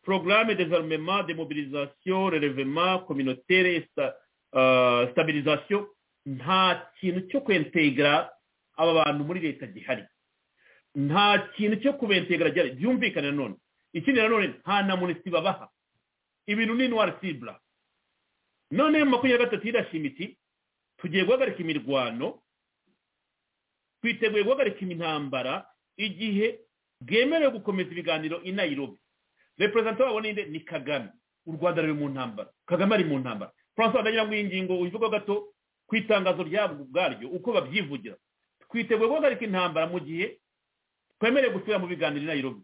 programme développement de mobilisation relevement communautaire et sta, uh, stabilisation nta kintu cyo kwentegera aba bantu muri leta gihari nta kintu cyo kubentegera gihari byumvikane nanone ikindi nanone nta na munisi babaha ibintu ni noir cible none makumyabiri na gatatu irashima iti tugiye guhagarika imirwano twiteguye guhagarika intambara igihe bwemerewe gukomeza ibiganiro i nairobi reperezida wabo ninde ni kagame u rwanda ruri mu ntambara kagame ari mu ntambara francois ndagira ngo iyi ngingo uyivugeho gato ku itangazo ryabwo ubwaryo uko babyivugira twiteguye guhagarika intambara mu gihe twemerewe gusubira mu biganiro i nairobi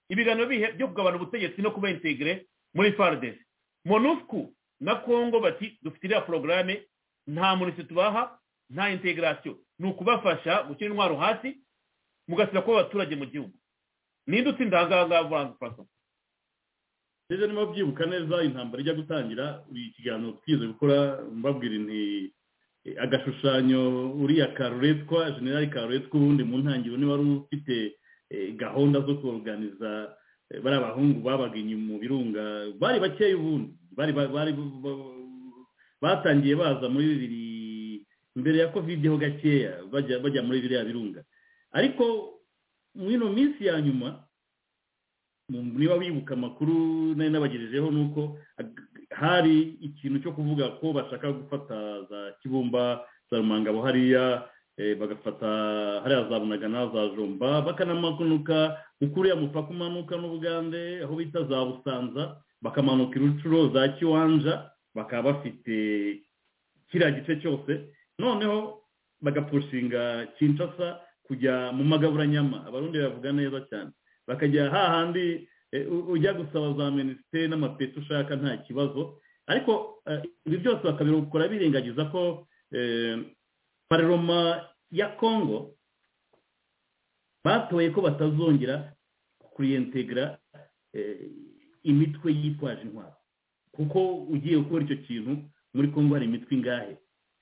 ibiganiro bihe byo kugabana ubutegetsi no kuba integire muri fardes monusco na congo bati dufite iriya porogaramu nta munisi tubaha nta integarasiyo ni ukubafasha gushyira intwaro hasi mugasira kuba abaturage mu gihugu ninde utsinda ahangaha vuba francois rero niba byibuka neza intambara ijya gutangira buri kiganiro twize gukora mbabwira inti eh, agashushanyo uriya karuretwa generali karuretwa ubundi mu ntangiriro niba wari ufite eh, gahunda zo kuruganiza bariya bahungu babaga inyuma mu birunga bari bakeya ubundi bari ba- bari ba- ba- batangiye baza muri bibiri mbere ya kovide ho gakeya bajya bajya muri biriya birunga ariko mu ino minsi ya nyuma mu- niba wibuka amakuru nari nabagejejeho ni uko ag- hari ikintu cyo kuvuga ko bashaka gufata za kibumba za rumangabo hariya eh, bagafata hariya za bunagana za jomba bakanamanuka ukuriya mupaka umanuka n'ubugande aho bita za busanza bakamanuka irucuro za kiwanja bakaba bafite kiriya gice cyose noneho bagapushinga kinshasa kujya mu magaburanyama abarundi bavuga neza cyane bakajya hahandi eh, u- ujya gusaba za minisiteri n'amapeti ushaka nta kibazo ariko eh, ibi byose bakabikora birengagiza ko eh, paroma ya kongo batoye ko batazongera kuriyentegara eh, imitwe yitwaje intwaro kuko ugiye gukora icyo kintu muri kongo hari imitwe ingahe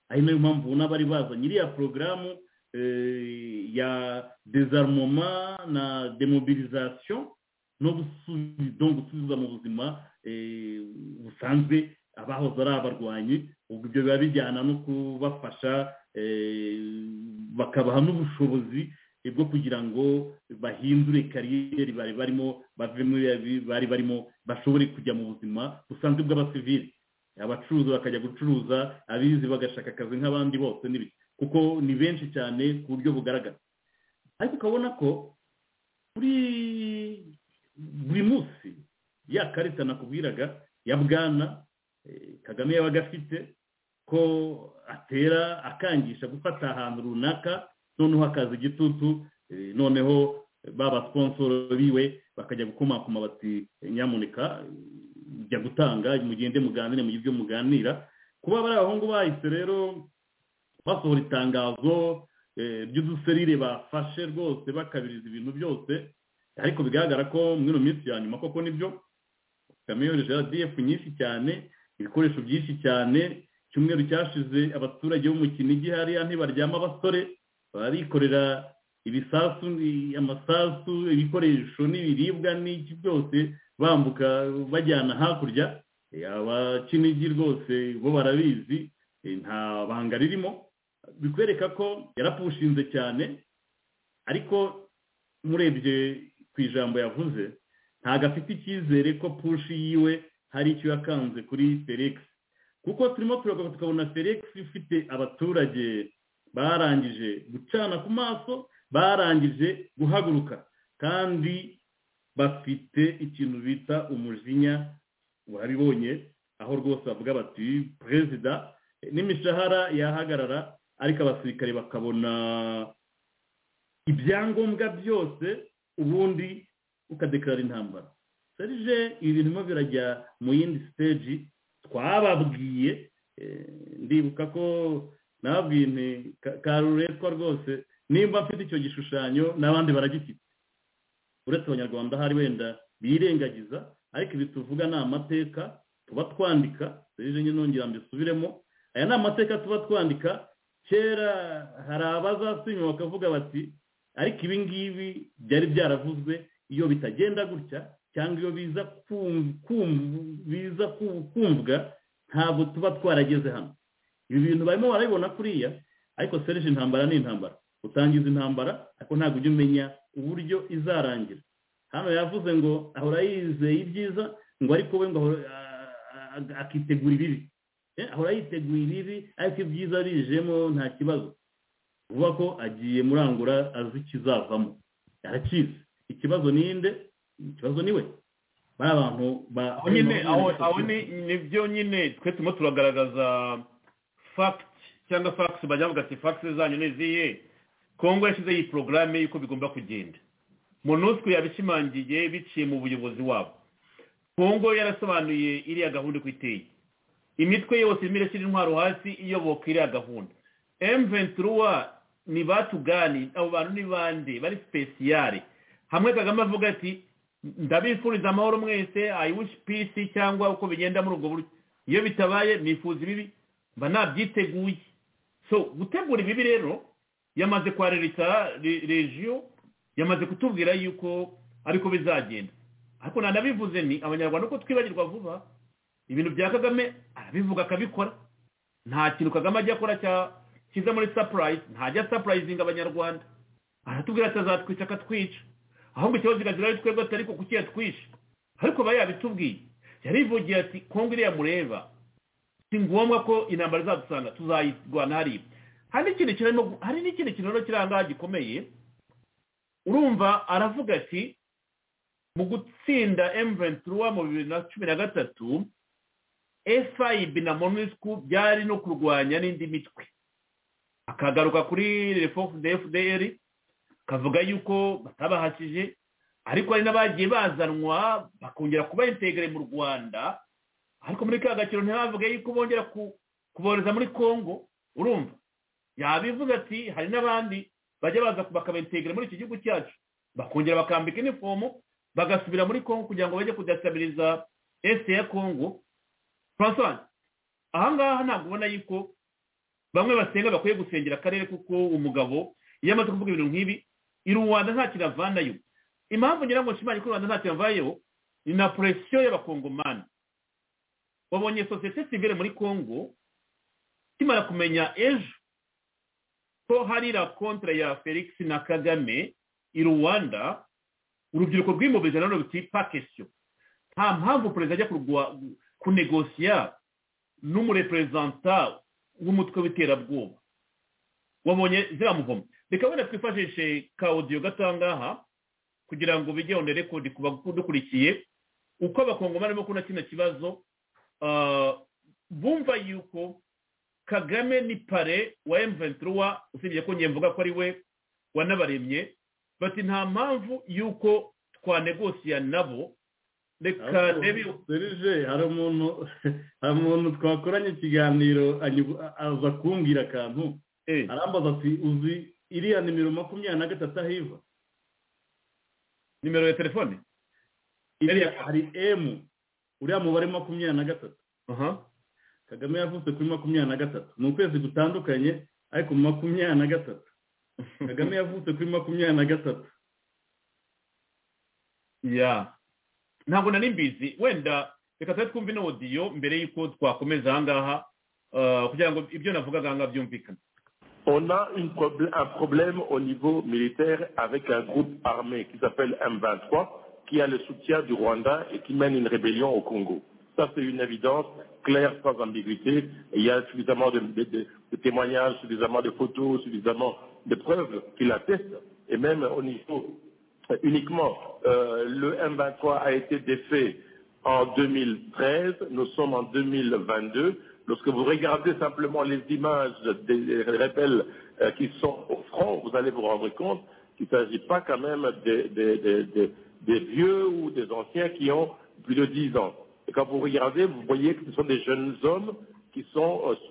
ari nayo mpamvu ubona bari bazanye iriya porogaramu eh, ya dezarumoma na demobilisation no gusubiza no gusubiza mu buzima eh, busanzwe abahoze ari abarwanyi ubwo ibyo biba bijyana no kubafasha eh, bakabaha n'ubushobozi eh, bwo kugira ngo bahindure kariyeri bari barimo bave muri bariya bi- bari barimo bashobore kujya mu buzima busanzwe bw'abasivili abacuruzi bakajya gucuruza abizi bagashaka akazi nk'abandi bose n'ibiki kuko ni benshi cyane ku buryo bugaragara ariko ukabona ko kuri buri munsi ya karita nakubwiraga ya bwana kagame yabaga afite ko atera akangisha gufata ahantu runaka noneho hakaza igitutu noneho baba sponsoro biwe bakajya gukomakoma bati nyamuneka jya gutanga mugende muganire mu ibyo muganira kuba bari abahungu bahise rero basohora itangazo ry'uduserire bafashe rwose bakabiriza ibintu byose ariko bigaragara ko muri ino minsi ya nyuma koko nibyo kagame yohereje radiyefu nyinshi cyane ibikoresho byinshi cyane icyumweru cyashize abaturage bo mu kinigi hariya ntibaryama abasore barikorera ibisasu amasasu ibikoresho n'ibiribwa n'iki byose bambuka bajyana hakurya abakinigi rwose bo barabizi nta banga ririmo bikwereka ko yarapushinze cyane ariko murebye ku ijambo yavuze ntabwo afite icyizere ko pushi yiwe hari icyo yakanze kuri felix kuko turimo turagaruka tukabona felix ufite abaturage barangije gucana ku maso barangije guhaguruka kandi bafite ikintu bita umujinya wabibonye aho rwose bavuga bati perezida n'imishahara yahagarara ariko abasirikare bakabona ibyangombwa byose ubundi ukadekarara intambara serije ibi bintu birajya mu yindi siteji twababwiye ndibuka ko nababwiye nti karuretwa rwose nimba mfite icyo gishushanyo n'abandi baragifite uretse abanyarwanda hari wenda birengagiza ariko ibi tuvuga ni amateka tuba twandika serije nyine nongera mbisubiremo aya ni amateka tuba twandika kera hari abazasinywa bakavuga bati ariko ibi ngibi byari byaravuzwe iyo bitagenda gutya cyangwa iyo biza kumvwa ntabwo tuba twarageze hano ibi bintu barimo barabibona kuriya ariko serije intambara ni intambara utangiza intambara ariko ntabwo ujya umenya uburyo izarangira hano yavuze ngo ahora yizeye ibyiza ngo ariko we ngo akitegura ibibi ahora yiteguye ibibi ariko ibyiza bijemo nta kibazo vuba ko agiye murangura azi ikizavamo arakizi ikibazo ninde ikibazo ni we bari abantu aho ni byo nyine twe turimo turagaragaza fagiti cyangwa fagisi bajya bavuga ati fagisi zanyu ni izihe kongo yashyizeho iyi porogaramu y'uko bigomba kugenda monusco yabishimangiye biciye mu buyobozi wabo kongo yarasobanuye iriya gahunda uko iteye imitwe yose irimo irashyira intwaro hasi iyoboka iriya gahunda emventuruwa ni batugani abo bantu ni bande bari sipesiyare hamwe kagame avuga ati ndabifuriza amahoro mwese ayiwushi pisi cyangwa uko bigenda muri ubwo buryo iyo bitabaye nifuza ibibi mba nabyiteguye so gutegura ibibi rero yamaze kwarereka regiyo yamaze kutubwira yuko ariko bizagenda ariko nanabivuze ni abanyarwanda uko twibagirwa vuba ibintu bya kagame arabivuga akabikora nta kintu kagame ajya akora cyiza muri sapurayisi ntajya sapurayizinga abanyarwanda aratubwira ati azatwica akatwica ahubwo ikibazo kirazira ari twebwe atari ko kuki yatwishe ariko aba yabitubwiye yarivugiye ati kongo iriya mureba si ngombwa ko intambara izadusanga tuzayirwana hariya hari n'ikindi kintu hari n'ikindi kintu rero kiri ahangaha gikomeye urumva aravuga ati mu gutsinda emuventuruwa mu bibiri na cumi na gatatu efayibi na monusco byari no kurwanya n'indi mitwe akagaruka kuri refodefuderi kavuga yuko batabahashije ariko hari n'abagiye bazanwa bakongera kuba integere mu rwanda ariko muri ka gakiro ntibavuge yuko bongera kubohereza muri congo urumva yabivuze ati hari n'abandi bajya baza bakabentegera muri iki gihugu cyacu bakongera bakambika inifomu bagasubira muri congo kugira ngo bajye kudasabiriza esite ya congo francois ahangaha ntabwo ubona yuko bamwe basenga bakwiye gusengera akarere kuko umugabo iyo amaze kuvuga ibintu nk'ibi i rwanda nta kintu avanayo impamvu ngira ngo nshimanye ko rwanda nta kintu avayeho ni na poresiyo y'abakongomani babonye sosiyete sivire muri congo kimara kumenya ejo ko hari rakontara ya felix na kagame i rwanda urubyiruko rw'imubije none ruti pakesiyo nta mpamvu perezida ajya kunegosiya n'umureperezanta w'umutwe w'iterabwoba wabonye ziramuvoma reka wenda twifashishe ka odiyo gato aha ngaha kugira ngo bijye on record ku badukurikiye uko abakongomani barimo kubona kino kibazo bumva yuko kagame ni pare wa emuventiruwa usibye ko njye mvuga ko ari we wanabaremye bati nta mpamvu y'uko twanegosiya nabo reka ndebe serije hari umuntu hari umuntu twakoranye ikiganiro aza kumbwira akantu arambaza ati uzi iriya nimero makumyabiri na gatatu aho iva nimero ya telefone iriya hari emu uriya mubare makumyabiri na gatatu kagame yavutse kuri makumyabiri na gatatu ni ukwezi gutandukanye ariko makumyabiri na gatatu kagame yavutse kuri makumyabiri na gatatu ya ntabwo nari mbizi wenda reka tube twumve inodiyo mbere y'uko twakomeza aha ngaha kugira ngo ibyo navugaga aha ngaha byumvikane On a une probl un problème au niveau militaire avec un groupe armé qui s'appelle M23, qui a le soutien du Rwanda et qui mène une rébellion au Congo. Ça, c'est une évidence claire, sans ambiguïté. Il y a suffisamment de, de, de, de, témoignages, suffisamment de photos, suffisamment de preuves qui l'attestent. Et même au niveau uniquement, euh, le M23 a été défait en 2013. Nous sommes en 2022. Lorsque vous regardez simplement les images des rebelles euh, qui sont au front, vous allez vous rendre compte qu'il ne s'agit pas quand même des, des, des, des vieux ou des anciens qui ont plus de 10 ans. Et quand vous regardez, vous voyez que ce sont des jeunes hommes qui sont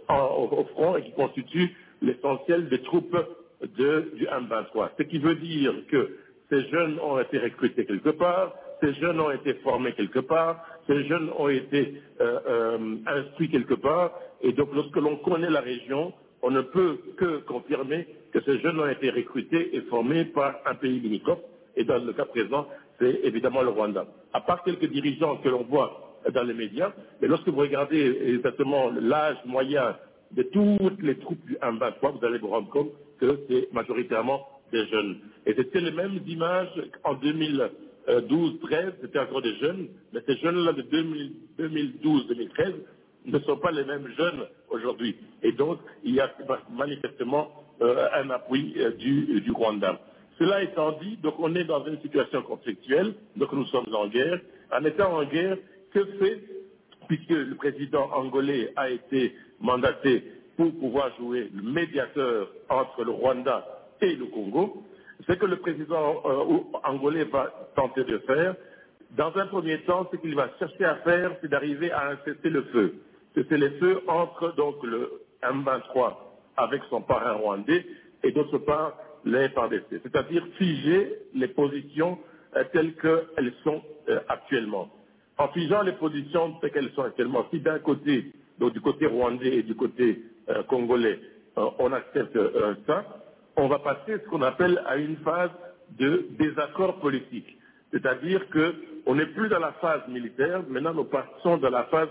au, au, au front et qui constituent l'essentiel des troupes de, du M23. Ce qui veut dire que ces jeunes ont été recrutés quelque part, ces jeunes ont été formés quelque part, ces jeunes ont été euh, euh, instruits quelque part. Et donc lorsque l'on connaît la région, on ne peut que confirmer que ces jeunes ont été recrutés et formés par un pays limitrophe. Et dans le cas présent, c'est évidemment le Rwanda. À part quelques dirigeants que l'on voit dans les médias. Mais lorsque vous regardez exactement l'âge moyen de toutes les troupes du 1-23, vous allez vous rendre compte que c'est majoritairement des jeunes. Et c'était les mêmes images en 2012-13, c'était encore des jeunes, mais ces jeunes-là de 2012-2013 ne sont pas les mêmes jeunes aujourd'hui. Et donc, il y a manifestement euh, un appui euh, du, du Rwanda. Cela étant dit, donc on est dans une situation conflictuelle, donc nous sommes en guerre. En étant en guerre, que fait, puisque le président angolais a été mandaté pour pouvoir jouer le médiateur entre le Rwanda et le Congo, ce que le président euh, angolais va tenter de faire, dans un premier temps, ce qu'il va chercher à faire, c'est d'arriver à un cessez-le-feu. Cessez-le-feu entre donc le M23 avec son parrain rwandais et d'autre part les FADC, c'est-à-dire figer les positions euh, telles qu'elles sont euh, actuellement en figeant les positions de ce qu'elles sont actuellement. Si d'un côté, donc du côté rwandais et du côté euh, congolais, euh, on accepte euh, ça, on va passer ce qu'on appelle à une phase de désaccord politique. C'est-à-dire qu'on n'est plus dans la phase militaire, maintenant nous passons dans la phase